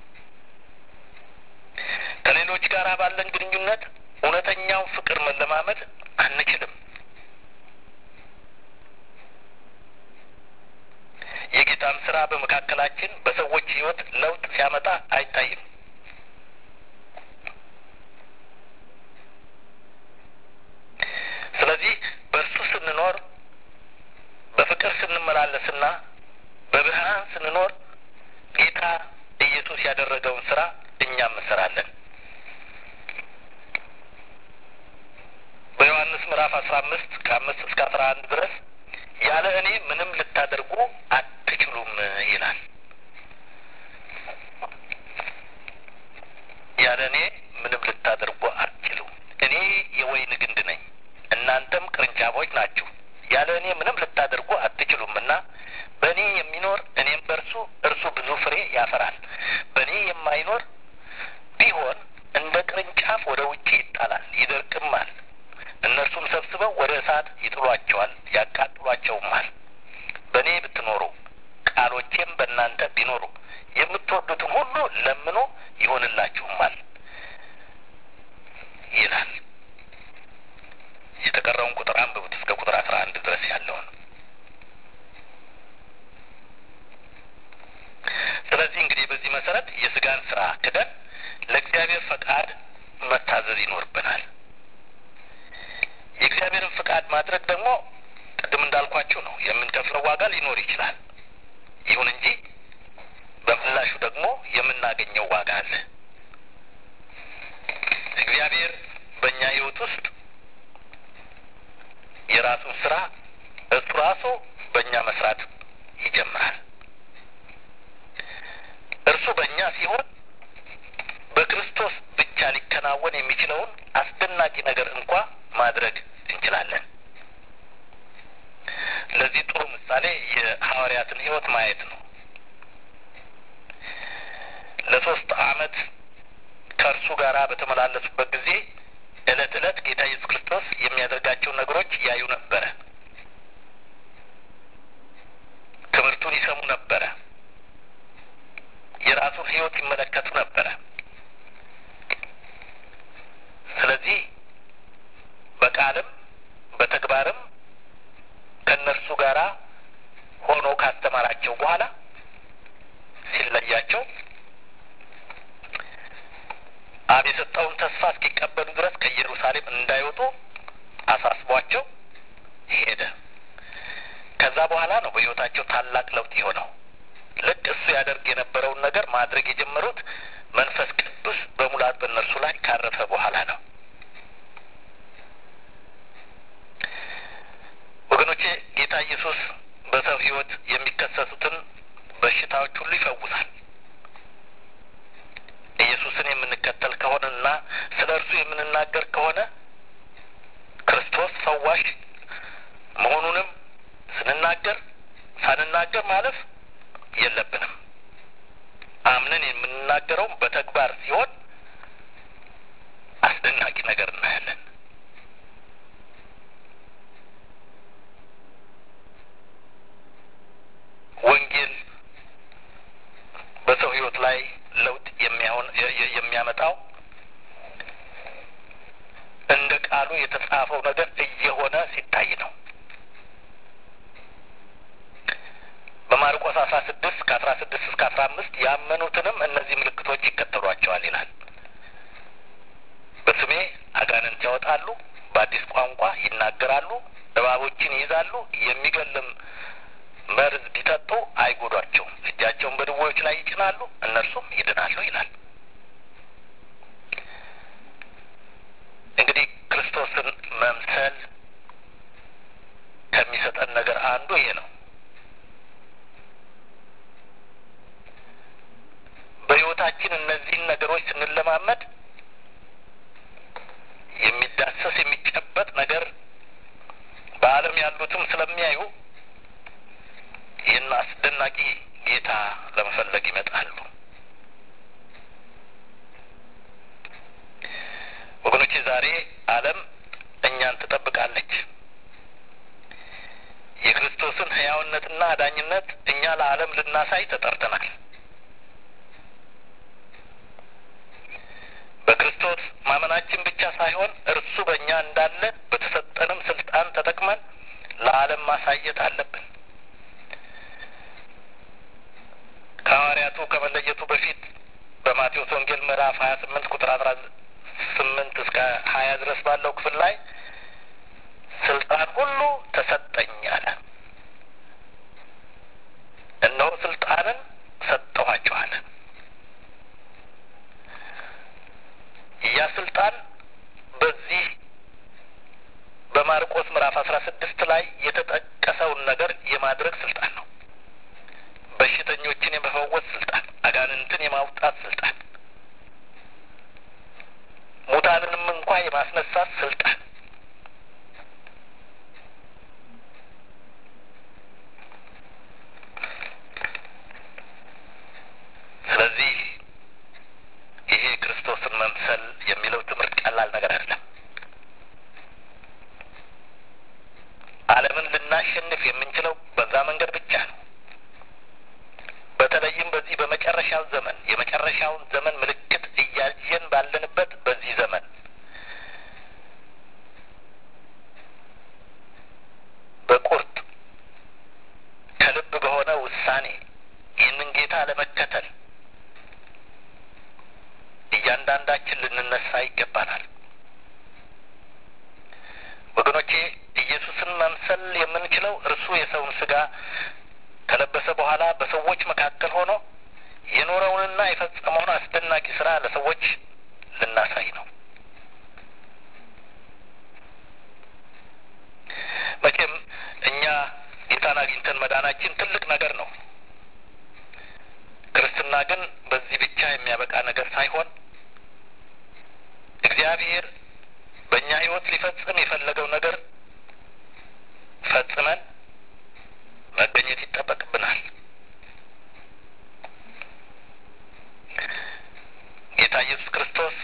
ከሌሎች ጋር ባለን ግንኙነት እውነተኛውን ፍቅር መለማመድ አንችልም። የጌታም ስራ በመካከላችን በሰዎች ሕይወት ለውጥ ሲያመጣ አይታይም። ስለዚህ በእርሱ ስንኖር በፍቅር ስንመላለስና በብርሃን ስንኖር ጌታ ኢየሱስ ያደረገውን ስራ እኛም እንሰራለን። በዮሐንስ ምዕራፍ አስራ አምስት ከአምስት እስከ አስራ አንድ ድረስ ያለ እኔ ምንም ልታደርጉ አትችሉም ይላል። ያለ እኔ ምንም ልታደርጉ አትችሉም። እኔ የወይን ግንድ ነኝ፣ እናንተም ቅርንጫፎች ናችሁ። ያለ እኔ ምንም ልታደርጉ አትችሉም እና በእኔ የሚኖር እኔም በእርሱ እርሱ ብዙ ፍሬ ያፈራል። በእኔ የማይኖር ቢሆን እንደ ቅርንጫፍ ወደ ውጭ ይጣላል፣ ይደርቅማል። እነርሱም ሰብስበው ወደ እሳት ይጥሏቸዋል፣ ያቃጥሏቸውማል። በእኔ ብትኖሩ ቃሎቼም በእናንተ ቢኖሩ የምትወዱትን ሁሉ ለምኑ ይሆንላችሁማል ይላል። የተቀረውን ቁጥር አንብቡት እስከ ቁጥር አስራ አንድ ድረስ ያለውን። ስለዚህ እንግዲህ በዚህ መሰረት የስጋን ስራ ክደን ለእግዚአብሔር ፈቃድ መታዘዝ ይኖርብናል። የእግዚአብሔርን ፈቃድ ማድረግ ደግሞ ቅድም እንዳልኳችሁ ነው፣ የምንከፍለው ዋጋ ሊኖር ይችላል። ይሁን እንጂ በምላሹ ደግሞ የምናገኘው ዋጋ አለ። እግዚአብሔር በእኛ ሕይወት ውስጥ የራሱን ስራ እሱ ራሱ በእኛ መስራት ይጀምራል። እርሱ በእኛ ሲሆን በክርስቶስ ብቻ ሊከናወን የሚችለውን አስደናቂ ነገር እንኳ ማድረግ እንችላለን። ለዚህ ጥሩ ምሳሌ የሐዋርያትን ሕይወት ማየት ነው። ለሶስት ዓመት ከእርሱ ጋር በተመላለሱበት ጊዜ ዕለት ዕለት ጌታ ኢየሱስ ክርስቶስ የሚያደርጋቸውን ነገሮች ያዩ ነበረ። ትምህርቱን ይሰሙ ነበረ። የራሱን ሕይወት ይመለከቱ ነበረ። ስለዚህ በቃልም በተግባርም ከእነርሱ ጋር ሆኖ ካስተማራቸው በኋላ ሲለያቸው አብ የሰጠውን ተስፋ እስኪቀበሉ ድረስ ከኢየሩሳሌም እንዳይወጡ አሳስቧቸው ሄደ። ከዛ በኋላ ነው በሕይወታቸው ታላቅ ለውጥ የሆነው። ልክ እሱ ያደርግ የነበረውን ነገር ማድረግ የጀመሩት መንፈስ ቅዱስ በሙላት በእነርሱ ላይ ካረፈ በኋላ ነው። ወገኖቼ ጌታ ኢየሱስ በሰው ሕይወት የሚከሰቱትን በሽታዎች ሁሉ ይፈውሳል። ኢየሱስን የምንከተል ከሆነና ስለ እርሱ የምንናገር ከሆነ ክርስቶስ ፈዋሽ መሆኑንም ሳንናገር ሳንናገር ማለፍ የለብንም። አምነን የምንናገረው በተግባር ሲሆን አስደናቂ ነገር እናያለን። ወንጌል በሰው ሕይወት ላይ ለውጥ የሚያሆን የሚያመጣው እንደ ቃሉ የተጻፈው ነገር እየሆነ ሲታይ ነው። በማርቆስ አስራ ስድስት ከአስራ ስድስት እስከ አስራ አምስት ያመኑትንም እነዚህ ምልክቶች ይከተሏቸዋል ይላል። በስሜ አጋንንት ያወጣሉ፣ በአዲስ ቋንቋ ይናገራሉ፣ እባቦችን ይይዛሉ፣ የሚገልም መርዝ ቢጠጡ አይጎዷቸውም፣ እጃቸውን በድዌዎች ላይ ይጭናሉ፣ እነርሱም ይድናሉ ይላል። እንግዲህ ክርስቶስን መምሰል ከሚሰጠን ነገር አንዱ ይሄ ነው። በሕይወታችን እነዚህን ነገሮች ስንለማመድ የሚዳሰስ የሚጨበጥ ነገር በዓለም ያሉትም ስለሚያዩ ይህን አስደናቂ ጌታ ለመፈለግ ይመጣሉ። ወገኖቼ ዛሬ ዓለም እኛን ትጠብቃለች። የክርስቶስን ሕያውነትና አዳኝነት እኛ ለዓለም ልናሳይ ተጠርተናል። በክርስቶስ ማመናችን ብቻ ሳይሆን እርሱ በእኛ እንዳለ በተሰጠንም ስልጣን ተጠቅመን ለዓለም ማሳየት አለብን። ከሐዋርያቱ ከመለየቱ በፊት በማቴዎስ ወንጌል ምዕራፍ ሀያ ስምንት ቁጥር አስራ ስምንት እስከ ሀያ ድረስ ባለው ክፍል ላይ ስልጣን ሁሉ ተሰጠኝ አለ። እነሆ ስልጣንን ሰጠኋችሁ አለ። ያ ስልጣን በዚህ በማርቆስ ምዕራፍ አስራ ስድስት ላይ የተጠቀሰውን ነገር የማድረግ ስልጣን ነው። በሽተኞችን የመፈወስ ስልጣን፣ አጋንንትን የማውጣት ስልጣን፣ ሙታንንም እንኳ የማስነሳት ስልጣን ስለዚህ ይሄ ክርስቶስን መምሰል የሚለው ትምህርት ቀላል ነገር አይደለም። ዓለምን ልናሸንፍ የምንችለው በዛ መንገድ ብቻ ነው። በተለይም በዚህ በመጨረሻው ዘመን የመጨረሻውን ዘመን ምልክት እያየን ባለንበት በዚህ ዘመን በቁርጥ ከልብ በሆነ ውሳኔ ይህንን ጌታ ለመከተል እያንዳንዳችን ልንነሳ ይገባናል። ወገኖቼ ኢየሱስን መምሰል የምንችለው እርሱ የሰውን ስጋ ከለበሰ በኋላ በሰዎች መካከል ሆኖ የኖረውንና የፈጸመውን አስደናቂ ስራ ለሰዎች ልናሳይ ነው። መቼም እኛ ጌታን አግኝተን መዳናችን ትልቅ ነገር ነው። ክርስትና ግን በዚህ ብቻ የሚያበቃ ነገር ሳይሆን እግዚአብሔር በእኛ ሕይወት ሊፈጽም የፈለገው ነገር ፈጽመን መገኘት ይጠበቅብናል። ጌታ ኢየሱስ ክርስቶስ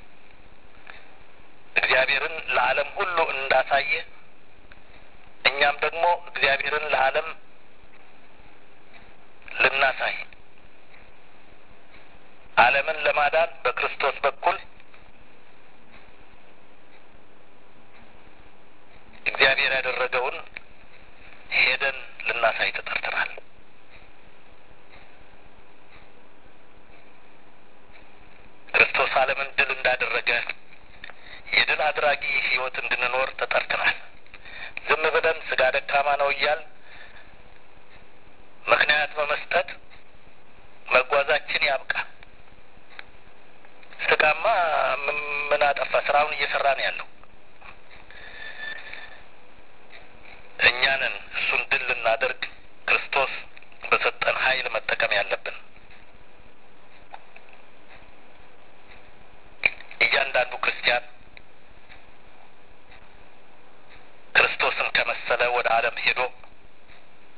እግዚአብሔርን ለዓለም ሁሉ እንዳሳየ እኛም ደግሞ እግዚአብሔርን ለዓለም ልናሳይ ዓለምን ለማዳን በክርስቶስ በኩል እግዚአብሔር ያደረገውን ሄደን ልናሳይ ተጠርተናል። ክርስቶስ ዓለምን ድል እንዳደረገ የድል አድራጊ ሕይወት እንድንኖር ተጠርተናል። ዝም ብለን ስጋ ደካማ ነው እያል ምክንያት በመስጠት መጓዛችን ያብቃ። ስጋማ ምን አጠፋ? ስራውን እየሰራ ነው ያለው። እኛንን እሱን ድል ልናደርግ ክርስቶስ በሰጠን ኃይል መጠቀም ያለብን። እያንዳንዱ ክርስቲያን ክርስቶስን ከመሰለ ወደ ዓለም ሄዶ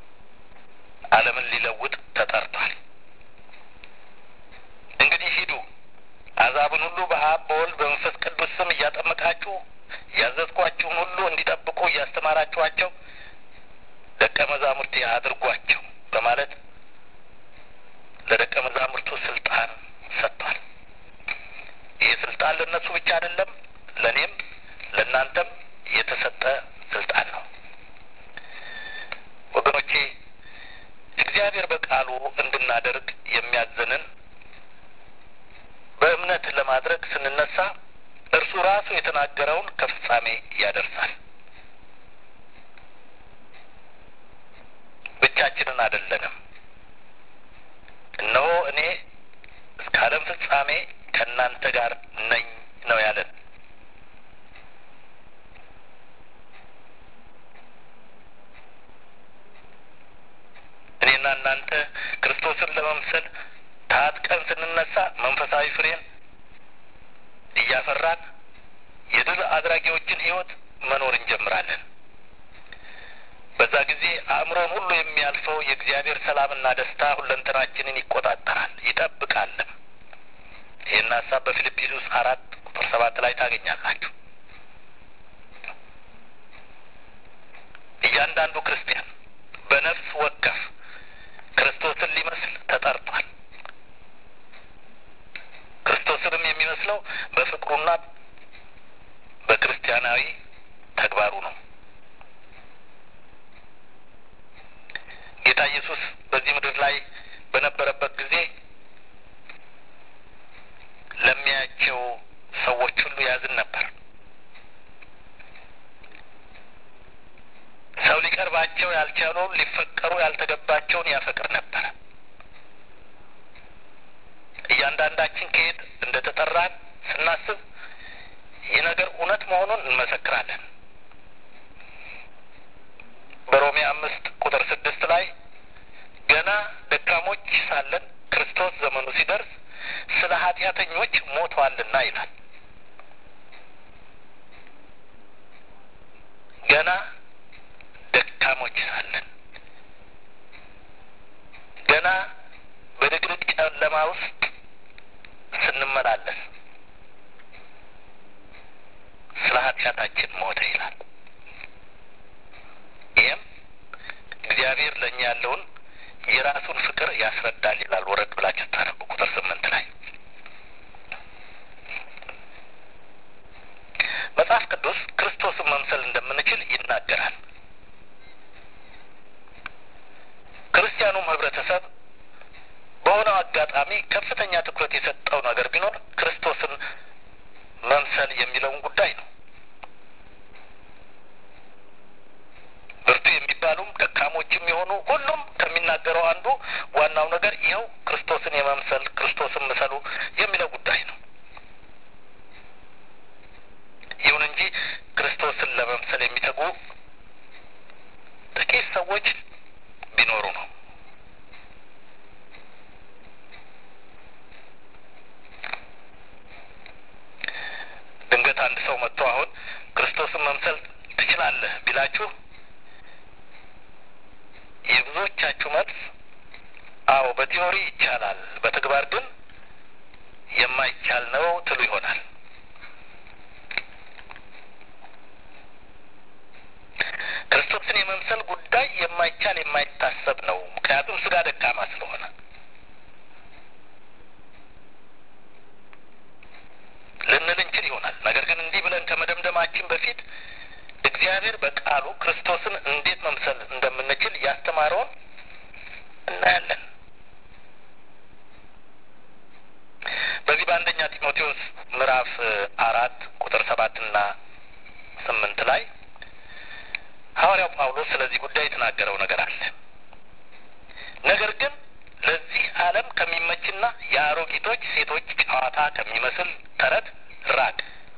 ዓለምን ሊለውጥ ተጠርቷል። እንግዲህ ሂዱ አሕዛብን ሁሉ በአብ በወልድ በመንፈስ ቅዱስ ስም እያጠመቃችሁ ያዘዝኳችሁን ሁሉ እንዲጠብቁ እያስተማራችኋቸው ደቀ መዛሙርቴ አድርጓቸው በማለት ለደቀ መዛሙርቱ ስልጣን ሰጥቷል። ይህ ስልጣን ለእነሱ ብቻ አይደለም፣ ለእኔም ለእናንተም የተሰጠ ስልጣን ነው። ወገኖቼ እግዚአብሔር በቃሉ እንድናደርግ የሚያዘንን በእምነት ለማድረግ ስንነሳ እርሱ ራሱ የተናገረውን ከፍጻሜ ያደርሳል። ብቻችንን አይደለንም። እነሆ እኔ እስከ ዓለም ፍጻሜ ከእናንተ ጋር ነኝ ነው ያለን። እኔና እናንተ ክርስቶስን ለመምሰል ታጥቀን ስንነሳ መንፈሳዊ ፍሬን እያፈራን የድል አድራጊዎችን ሕይወት መኖር እንጀምራለን። በዛ ጊዜ አእምሮን ሁሉ የሚያልፈው የእግዚአብሔር ሰላምና ደስታ ሁለንተናችንን ይቆጣጠራል ይጠብቃልም። ይህን ሀሳብ በፊልጵስዩስ አራት ቁጥር ሰባት ላይ ታገኛላችሁ። እያንዳንዱ ክርስቲያን በነፍስ ወከፍ ክርስቶስን ሊመስል ተጠርቷል። ክርስቶስንም የሚመስለው በፍቅሩና በክርስቲያናዊ ተግባሩ ነው። ጌታ ኢየሱስ በዚህ ምድር ላይ በነበረበት ጊዜ ለሚያያቸው ሰዎች ሁሉ ያዝን ነበር። ሰው ሊቀርባቸው ያልቻለውን ሊፈቀሩ ያልተገባቸውን ያፈቅር ነበር። እያንዳንዳችን ከየት እንደ ተጠራን ስናስብ ይህ ነገር እውነት መሆኑን እንመሰክራለን። በሮሜ አምስት ቁጥር ስድስት ላይ ገና ደካሞች ሳለን ክርስቶስ ዘመኑ ሲደርስ ስለ ኃጢአተኞች ሞቷልና ይላል። ገና ደካሞች ሳለን ገና በድቅድቅ ጨለማ ውስጥ ስንመላለስ ስለ ኃጢአታችን ሞተ ይላል። ይህም እግዚአብሔር ለእኛ ያለውን የራሱን ፍቅር ያስረዳል ይላል። ወረድ ብላችሁ ታነቡ ቁጥር ስምንት ላይ መጽሐፍ ቅዱስ ክርስቶስን መምሰል እንደምንችል ይናገራል። ክርስቲያኑም ህብረተሰብ በሆነው አጋጣሚ ከፍተኛ ትኩረት የሰጠው ነገር ቢኖር ክርስቶስን መምሰል የሚለውን ጉዳይ ነው። ብርቱ የሚባሉም ደካሞችም የሆኑ ሁሉም ከሚናገረው አንዱ ዋናው ነገር ይኸው ክርስቶስን የመምሰል ክርስቶስን ምሰሉ የሚለው ጉዳይ ነው። ይሁን እንጂ ክርስቶስን ለመምሰል የሚተጉ ጥቂት ሰዎች ቢኖሩ ነው። ድንገት አንድ ሰው መጥቶ አሁን ክርስቶስን መምሰል ትችላለህ ቢላችሁ የብዙዎቻችሁ መልስ አዎ በቲዮሪ ይቻላል፣ በተግባር ግን የማይቻል ነው ትሉ ይሆናል። ክርስቶስን የመምሰል ጉዳይ የማይቻል የማይታሰብ ነው። ምክንያቱም ስጋ ደካማ ስለሆነ ልንል እንችል ይሆናል። ነገር ግን እንዲህ ብለን ከመደምደማችን በፊት እግዚአብሔር በቃሉ ክርስቶስን እንዴት መምሰል እንደምንችል ያስተማረውን እናያለን። በዚህ በአንደኛ ጢሞቴዎስ ምዕራፍ አራት ቁጥር ሰባትና ስምንት ላይ ሐዋርያው ጳውሎስ ስለዚህ ጉዳይ የተናገረው ነገር አለ። ነገር ግን ለዚህ ዓለም ከሚመችና የአሮጊቶች ሴቶች ጨዋታ ከሚመስል ተረት ራቅ።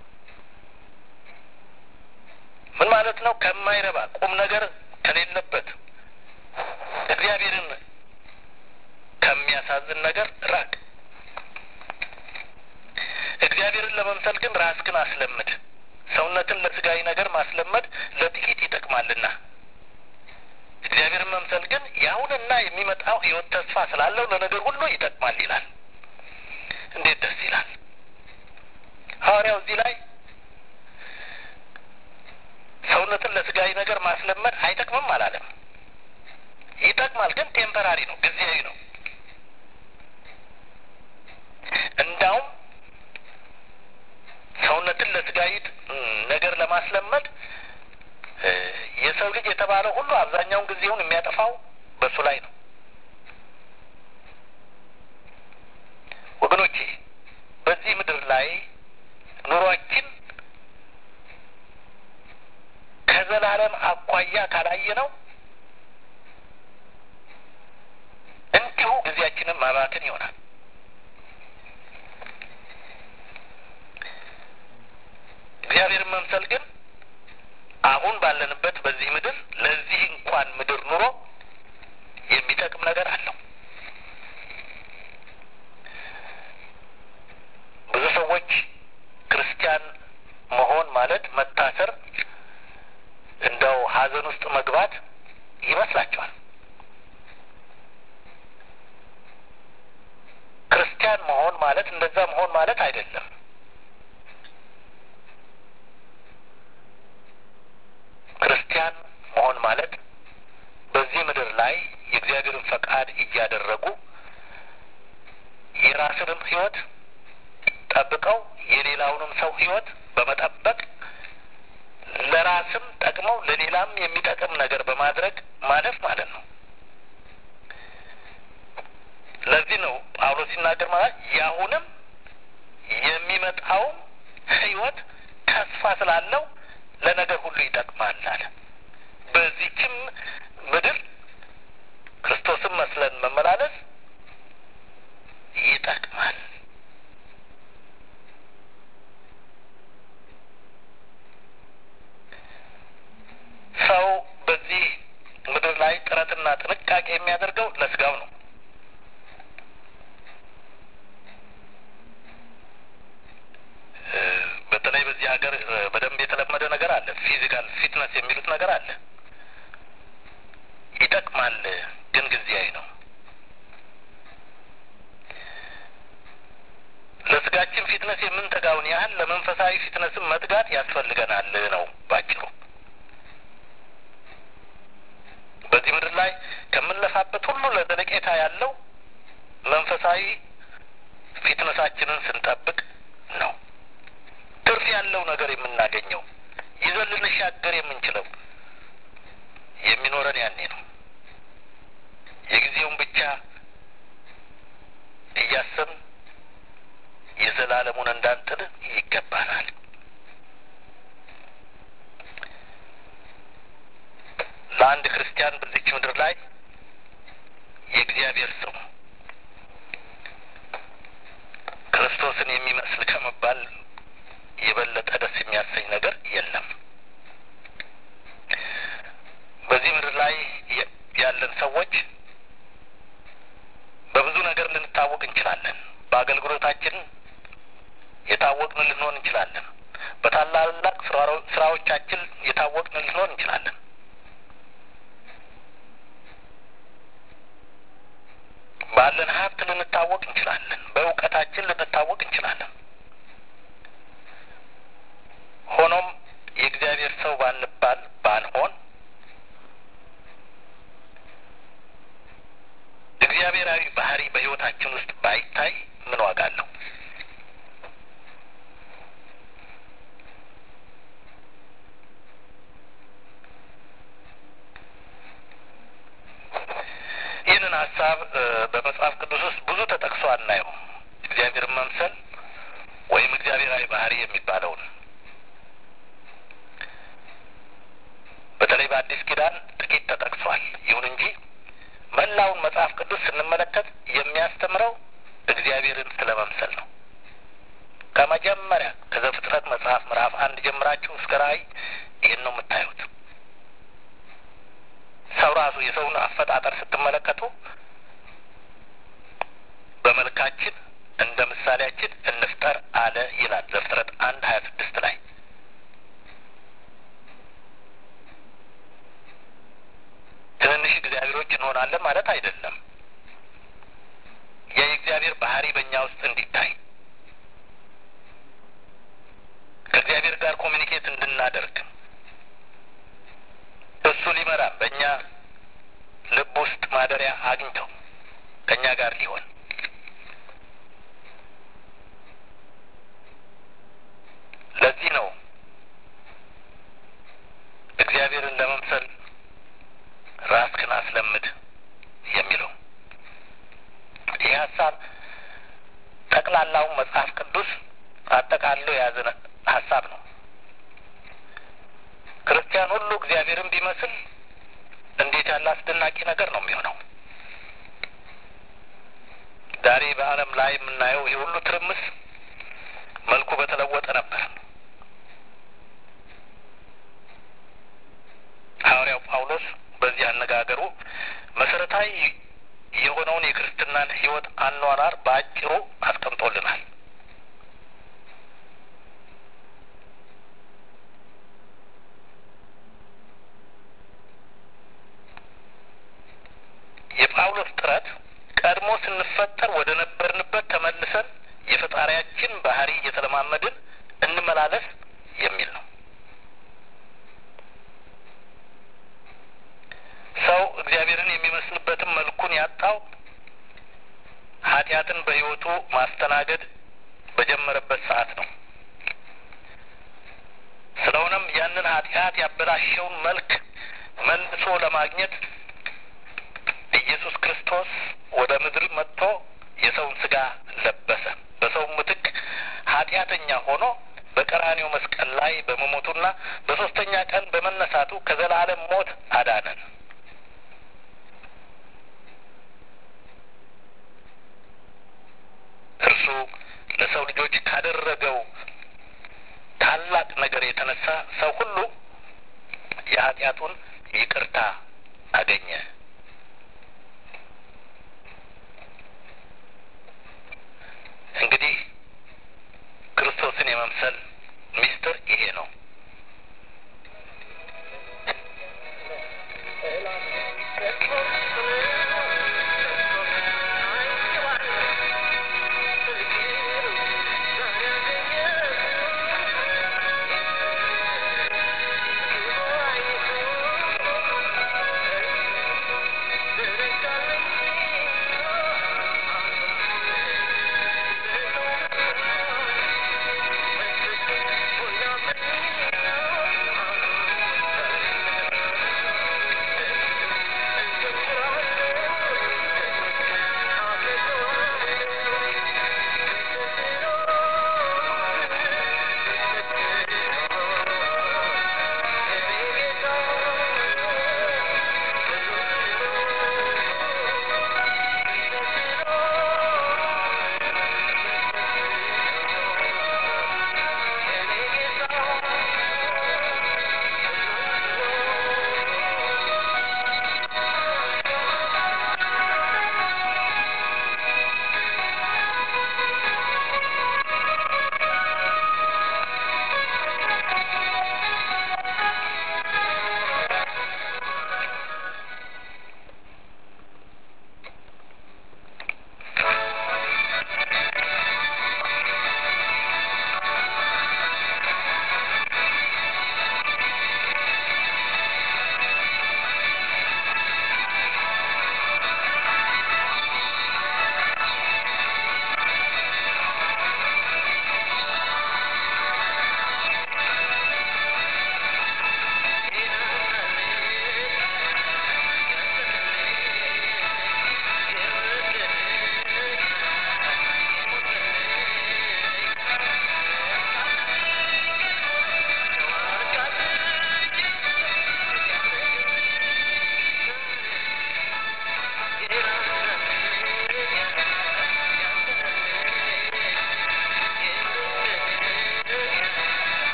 ምን ማለት ነው? ከማይረባ ቁም ነገር ከሌለበት እግዚአብሔርን ከሚያሳዝን ነገር ራቅ። እግዚአብሔርን ለመምሰል ግን ራስህን አስለምድ። ሰውነትን ለስጋዊ ነገር ማስለመድ ለጥቂት ይጠቅማልና እግዚአብሔርን መምሰል ግን ያ አሁንና የሚመጣው ሕይወት ተስፋ ስላለው ለነገር ሁሉ ይጠቅማል ይላል። እንዴት ደስ ይላል! ሐዋርያው እዚህ ላይ ሰውነትን ለስጋዊ ነገር ማስለመድ አይጠቅምም አላለም። ይጠቅማል፣ ግን ቴምፐራሪ ነው፣ ጊዜያዊ ነው። እንዳውም ሰውነትን ለስጋዊ ነገር ለማስለመድ የሰው ልጅ የተባለው ሁሉ አብዛኛውን ጊዜውን የሚያጠፋው በእሱ ላይ ነው። ወገኖቼ በዚህ ምድር ላይ ኑሯችን ከዘላለም አኳያ ካላየ ነው እንዲሁ ጊዜያችንን ማባከን ይሆናል። እግዚአብሔርን መምሰል ግን አሁን ባለንበት በዚህ ምድር ለዚህ እንኳን ምድር ኑሮ የሚጠቅም ነገር አለው። ብዙ ሰዎች ክርስቲያን መሆን ማለት መታሰር፣ እንደው ሐዘን ውስጥ መግባት ይመስላቸዋል። ክርስቲያን መሆን ማለት እንደዛ መሆን ማለት አይደለም። ክርስቲያን መሆን ማለት በዚህ ምድር ላይ የእግዚአብሔርን ፈቃድ እያደረጉ የራስንም ሕይወት ጠብቀው የሌላውንም ሰው ሕይወት በመጠበቅ ለራስም ጠቅመው ለሌላም የሚጠቅም ነገር በማድረግ ማለፍ ማለት ነው። ለዚህ ነው ጳውሎስ ሲናገር ማለት የአሁንም የሚመጣውም ሕይወት ተስፋ ስላለው ለነገር ሁሉ ይጠቅማል አለ። በዚችም ምድር ክርስቶስን መስለን መመላለስ ይጠቅማል። ሰው በዚህ ምድር ላይ ጥረትና ጥንቃቄ የሚያደርገው ለስጋው ነው። በተለይ በዚህ ሀገር በደንብ የተለመደ ነገር አለ። ፊዚካል ፊትነስ የሚሉት ነገር አለ። ይጠቅማል፣ ግን ጊዜያዊ ነው። ለስጋችን ፊትነስ የምንተጋውን ያህል ለመንፈሳዊ ፊትነስም መትጋት ያስፈልገናል ነው ባጭሩ። በዚህ ምድር ላይ ከምንለፋበት ሁሉ ለዘለቄታ ያለው መንፈሳዊ ፊትነሳችንን ስንጠብቅ ነው። ትርፍ ያለው ነገር የምናገኘው ይዘን ልንሻገር የምንችለው የሚኖረን ያኔ ነው። የጊዜውን ብቻ እያሰብን የዘላለሙን እንዳንጥል ይገባናል። ለአንድ ክርስቲያን በዚች ምድር ላይ የእግዚአብሔር ሰው ክርስቶስን የሚመስል ከመባል የበለጠ ደስ የሚያሰኝ ነገር የለም። በዚህ ምድር ላይ ያለን ሰዎች በብዙ ነገር ልንታወቅ እንችላለን። በአገልግሎታችን የታወቅን ልንሆን እንችላለን። በታላላቅ ስራዎቻችን የታወቅን ልንሆን እንችላለን። ባለን ሀብት ልንታወቅ እንችላለን። በእውቀታችን ልንታወቅ እንችላለን። ሆኖም የእግዚአብሔር ሰው ባንባል ባንሆን እግዚአብሔራዊ ባህሪ በሕይወታችን ውስጥ ባይታይ ምን ዋጋ አለው? ይህንን ሀሳብ በመጽሐፍ ቅዱስ ውስጥ ብዙ ተጠቅሶ አናየው። እግዚአብሔርን መምሰል ወይም እግዚአብሔራዊ ባህሪ የሚባለውን በተለይ በአዲስ ኪዳን ጥቂት ተጠቅሷል። ይሁን እንጂ መላውን መጽሐፍ ቅዱስ ስንመለከት የሚያስተምረው እግዚአብሔርን ስለ መምሰል ነው። ከመጀመሪያ ከዘፍጥረት መጽሐፍ ምዕራፍ አንድ ጀምራችሁ እስከ ራእይ ይህን ነው የምታዩት። ሰው ራሱ የሰውን አፈጣጠር ስትመለከቱ በመልካችን እንደ ምሳሌያችን እንፍጠር አለ ይላል ዘፍጥረት አንድ ሀያ ስድስት ላይ ትንንሽ እግዚአብሔሮች ሰዎች እንሆናለን ማለት አይደለም። የእግዚአብሔር ባህሪ በእኛ ውስጥ እንዲታይ ከእግዚአብሔር ጋር ኮሚኒኬት እንድናደርግ እሱ ሊመራ በእኛ ልብ ውስጥ ማደሪያ አግኝተው ከእኛ ጋር ሊሆን ለዚህ ነው እግዚአብሔርን ለመምሰል ራስህን አስለምድ የሚለው። ይህ ሀሳብ ጠቅላላውን መጽሐፍ ቅዱስ አጠቃሎ የያዘ ሀሳብ ነው። ክርስቲያን ሁሉ እግዚአብሔርን ቢመስል እንዴት ያለ አስደናቂ ነገር ነው የሚሆነው። ዛሬ በዓለም ላይ የምናየው ይህ ሁሉ ትርምስ መልኩ በተለወጠ ነበር። ሐዋርያው ጳውሎስ በዚህ አነጋገሩ መሰረታዊ የሆነውን የክርስትናን ሕይወት አኗኗር በአጭሩ አስቀምጦልናል። የጳውሎስ ጥረት ቀድሞ ስንፈጠር ወደ ነበርንበት ተመልሰን የፈጣሪያችን ባህሪ እየተለማመድን እንመላለስ የሚል ነው። ሰው እግዚአብሔርን የሚመስልበትን መልኩን ያጣው ኃጢአትን በሕይወቱ ማስተናገድ በጀመረበት ሰዓት ነው። ስለሆነም ያንን ኃጢአት ያበላሸውን መልክ መልሶ ለማግኘት ኢየሱስ ክርስቶስ ወደ ምድር መጥቶ የሰውን ስጋ ለበሰ። በሰው ምትክ ኃጢአተኛ ሆኖ በቀራኔው መስቀል ላይ በመሞቱና በሶስተኛ ቀን በመነሳቱ ከዘላለም ሞት አዳነን። እርሱ ለሰው ልጆች ካደረገው ታላቅ ነገር የተነሳ ሰው ሁሉ የኃጢአቱን ይቅርታ አገኘ። እንግዲህ ክርስቶስን የመምሰል ሚስጥር ይሄ ነው።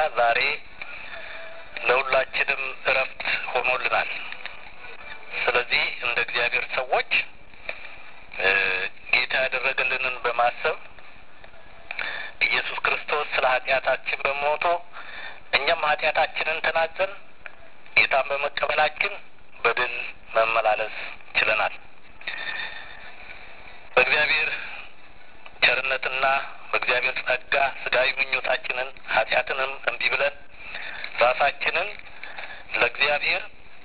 ዛሬ ለሁላችንም እረፍት ሆኖልናል። ስለዚህ እንደ እግዚአብሔር ሰዎች ጌታ ያደረገልንን በማሰብ ኢየሱስ ክርስቶስ ስለ ኃጢአታችን በሞቶ እኛም ኃጢአታችንን ተናዘን ጌታን በመቀበላችን በድል መመላለስ ችለናል። በእግዚአብሔር ቸርነትና በእግዚአብሔር ጸጋ ስጋዊ ምኞታችንን ኃጢአትንም እምቢ ብለን ራሳችንን ለእግዚአብሔር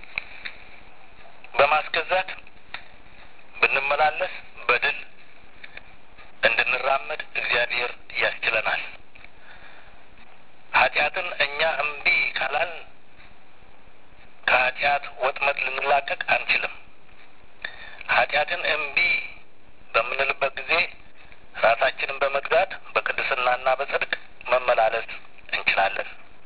በማስገዛት ብንመላለስ በድል እንድንራመድ እግዚአብሔር ያስችለናል። ኃጢአትን እኛ እምቢ ካላል ከኃጢአት ወጥመድ ልንላቀቅ አንችልም። ኃጢአትን እምቢ በምንልበት ጊዜ ራሳችንን በመግዛት በቅድስናና በጽድቅ መመላለስ እንችላለን።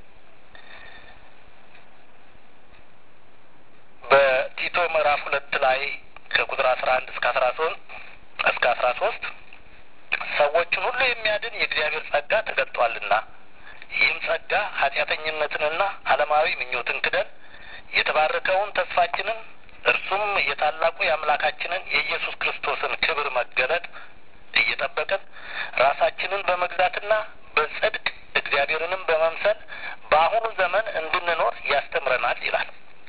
በቲቶ ምዕራፍ ሁለት ላይ ከቁጥር አስራ አንድ እስከ አስራ ሶስት እስከ አስራ ሶስት ሰዎችን ሁሉ የሚያድን የእግዚአብሔር ጸጋ ተገልጧልና ይህም ጸጋ ኃጢአተኝነትንና ዓለማዊ ምኞትን ክደን የተባረከውን ተስፋችንን እርሱም የታላቁ የአምላካችንን የኢየሱስ ክርስቶስን ክብር መገለጥ እየጠበቅን ራሳችንን በመግዛትና በጽድቅ እግዚአብሔርንም በመምሰል በአሁኑ ዘመን እንድንኖር ያስተምረናል ይላል።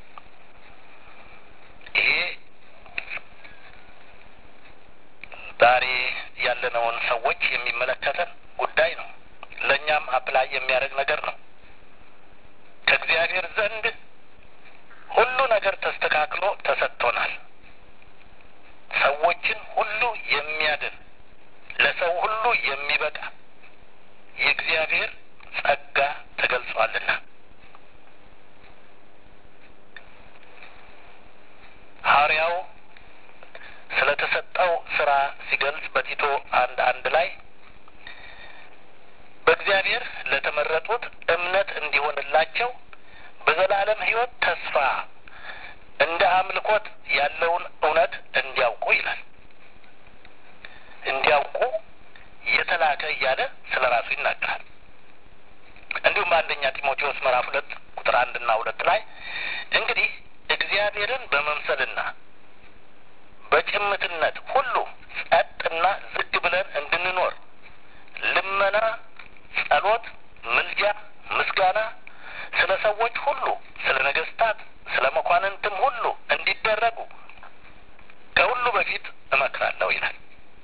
ይሄ ዛሬ ያለነውን ሰዎች የሚመለከተን ጉዳይ ነው። ለእኛም አፕላይ የሚያደርግ ነገር ነው። ከእግዚአብሔር ዘንድ ሁሉ ነገር ተስተካክሎ ተሰጥቶናል። ሰዎችን ሁሉ የሚያድን ለሰው ሁሉ የሚበቃ የእግዚአብሔር ጸጋ ተገልጿልና ሐዋርያው ስለ ተሰጠው ስራ ሲገልጽ በቲቶ አንድ አንድ ላይ በእግዚአብሔር ለተመረጡት እምነት እንዲሆንላቸው በዘላለም ሕይወት ተስፋ እንደ አምልኮት ያለውን እውነት እንዲያውቁ ይላል። እንዲያውቁ የተላከ እያለ ስለ ራሱ ይናገራል። እንዲሁም በአንደኛ ጢሞቴዎስ ምዕራፍ ሁለት ቁጥር አንድና ሁለት ላይ እንግዲህ እግዚአብሔርን በመምሰልና በጭምትነት ሁሉ ጸጥና ዝግ ብለን እንድንኖር ልመና፣ ጸሎት፣ ምልጃ፣ ምስጋና ስለ ሰዎች ሁሉ፣ ስለ ነገስታት፣ ስለ መኳንንትም ሁሉ እንዲደረጉ ከሁሉ በፊት እመክራለሁ ይላል።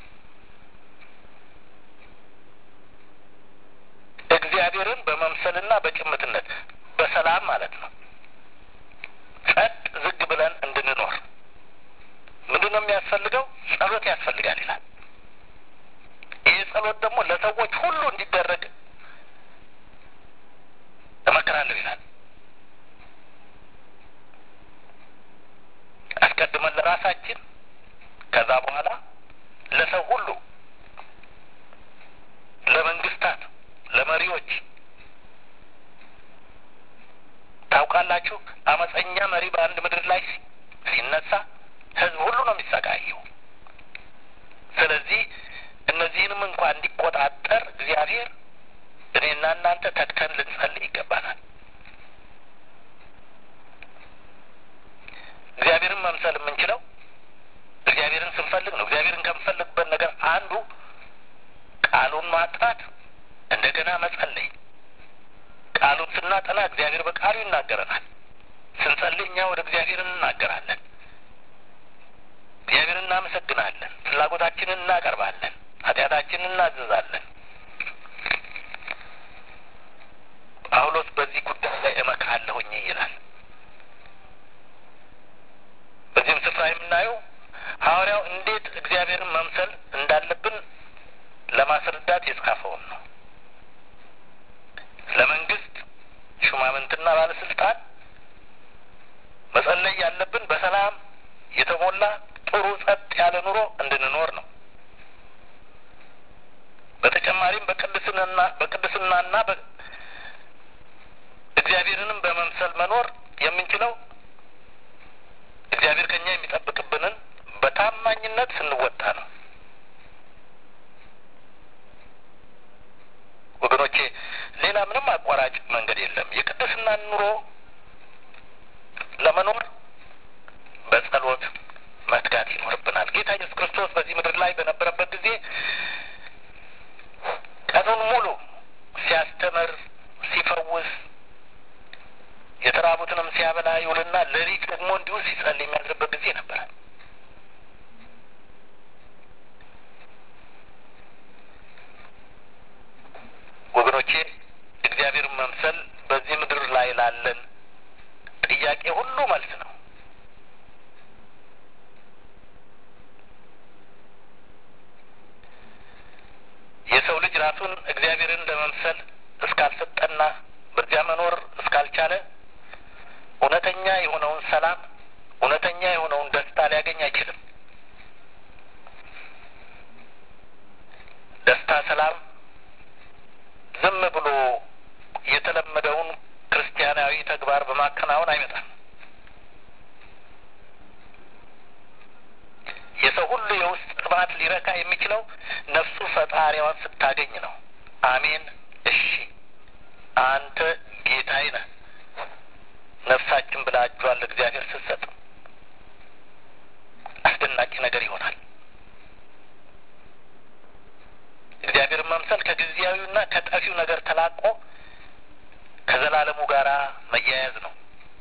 እግዚአብሔርን በመምሰልና በጭምትነት በሰላም ማለት ነው። ጸጥ ዝግ ብለን እንድንኖር ምንድን ነው የሚያስፈልገው? ጸሎት ያስፈልጋል ይላል። ይህ ጸሎት ደግሞ ለሰዎች ሁሉ እንዲደረግ እመክራለሁ ይላል። አስቀድመን ለራሳችን ከዛ በኋላ ለሰው ሁሉ፣ ለመንግስታት፣ ለመሪዎች ታውቃላችሁ፣ አመፀኛ መሪ በአንድ ምድር ላይ ሲነሳ ህዝብ ሁሉ ነው የሚሰቃየው። ስለዚህ እነዚህንም እንኳ እንዲቆጣጠር እግዚአብሔር እኔና እናንተ ተግተን ልንጸልይ ይገባናል። እግዚአብሔርን መምሰል የምንችለው እግዚአብሔርን ስንፈልግ ነው። እግዚአብሔርን ከምንፈልግበት ነገር አንዱ ቃሉን ማጥናት፣ እንደገና መጸለይ። ቃሉን ስናጠና እግዚአብሔር በቃሉ ይናገረናል። ስንጸልይ እኛ ወደ እግዚአብሔር እንናገራለን። እግዚአብሔርን እናመሰግናለን። ፍላጎታችንን እናቀርባለን። ኃጢአታችንን እናዘዛለን። ጳውሎስ በዚህ ጉዳይ ላይ እመክራለሁኝ ይላል። በዚህም ስፍራ የምናየው ሐዋርያው እንዴት እግዚአብሔርን መምሰል እንዳለብን ለማስረዳት የጻፈውን ነው። ለመንግስት ሹማምንትና ባለስልጣን መጸለይ ያለብን በሰላም የተሞላ ጥሩ ጸጥ ያለ ኑሮ እንድንኖር ነው። በተጨማሪም በቅድስናና በቅድስናና እግዚአብሔርንም በመምሰል መኖር የምንችለው እግዚአብሔር ከኛ የሚጠብቅብንን በታማኝነት ስንወጣ ነው። ወገኖቼ ሌላ ምንም አቋራጭ መንገድ የለም። የቅድስናን ኑሮ ለመኖር በጸሎት መትጋት ይኖርብናል። ጌታ ኢየሱስ ክርስቶስ በዚህ ምድር ላይ በነበረበት ጊዜ ቀኑን ሙሉ ሲያስተምር፣ ሲፈውስ፣ የተራቡትንም ሲያበላ ይውልና ሌሊት ደግሞ እንዲሁ ሲጸልይ የሚያድርበት ጊዜ ነበረ። ወገኖቼ እግዚአብሔርን መምሰል በዚህ ምድር ላይ ላለን ጥያቄ ሁሉ መልስ ነው። የሰው ልጅ ራሱን እግዚአብሔርን ለመምሰል እስካልሰጠና በዚያ መኖር እስካልቻለ እውነተኛ የሆነውን ሰላም፣ እውነተኛ የሆነውን ደስታ ሊያገኝ አይችልም። ደስታ፣ ሰላም ዝም ብሎ የተለመደውን ክርስቲያናዊ ተግባር በማከናወን አይመጣም። የሰው ሁሉ የውስጥ ጥማት ሊረካ የሚችለው ነፍሱ ፈጣሪዋን ስታገኝ ነው። አሜን፣ እሺ፣ አንተ ጌታዬ ነህ ነፍሳችን ብላ እጇን ለእግዚአብሔር ስትሰጥ አስደናቂ ነገር ይሆናል። እግዚአብሔርን መምሰል ከጊዜያዊና ከጠፊው ነገር ተላቆ ከዘላለሙ ጋር መያያዝ ነው።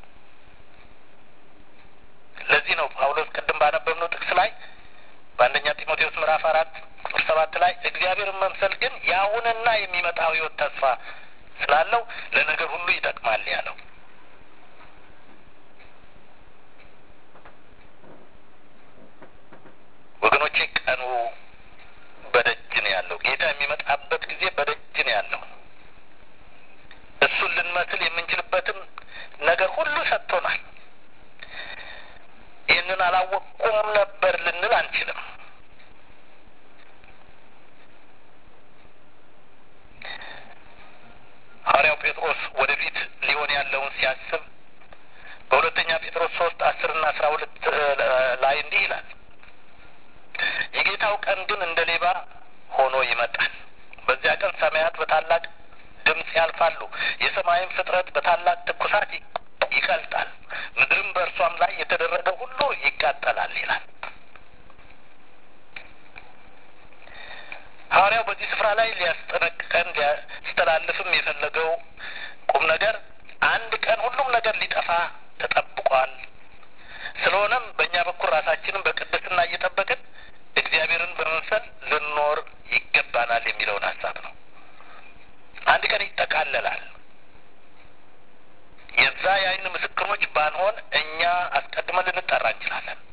ለዚህ ነው ጳውሎስ ቅድም ባነበብነው ጥቅስ ላይ በአንደኛ ጢሞቴዎስ ምዕራፍ አራት ቁጥር ሰባት ላይ እግዚአብሔርን መምሰል ግን የአሁንና የሚመጣው ሕይወት ተስፋ ስላለው ለነገር ሁሉ ይጠቅማል ያለው። ወገኖቼ ቀኑ በደጅ ነው ያለው። ጌታ የሚመጣበት ጊዜ በደጅ ነው ያለው። እሱን ልንመስል የምንችልበትን ነገር ሁሉ ሰጥቶናል። ይህንን አላወቅኩም ነበር ልንል አንችልም። ሐዋርያው ጴጥሮስ ወደፊት ሊሆን ያለውን ሲያስብ በሁለተኛ ጴጥሮስ ሶስት አስርና አስራ ሁለት ላይ እንዲህ ይላል የጌታው ቀን ግን እንደ ሌባ ሆኖ ይመጣል። በዚያ ቀን ሰማያት በታላቅ ድምፅ ያልፋሉ፣ የሰማይም ፍጥረት በታላቅ ትኩሳት ይቀልጣል፣ ምድርም በእርሷም ላይ የተደረገ ሁሉ ይቃጠላል ይላል። ሐዋርያው በዚህ ስፍራ ላይ ሊያስጠነቅቀን ሊያስተላልፍም የፈለገው ቁም ነገር አንድ ቀን ሁሉም ነገር ሊጠፋ ተጠብቋል። ስለሆነም በእኛ በኩል ራሳችንን በቅድስና እየጠበቅን እግዚአብሔርን በመምሰል ልንኖር ይገባናል የሚለውን ሀሳብ ነው። አንድ ቀን ይጠቃለላል። የዛ የዓይን ምስክሮች ባንሆን እኛ አስቀድመን ልንጠራ እንችላለን።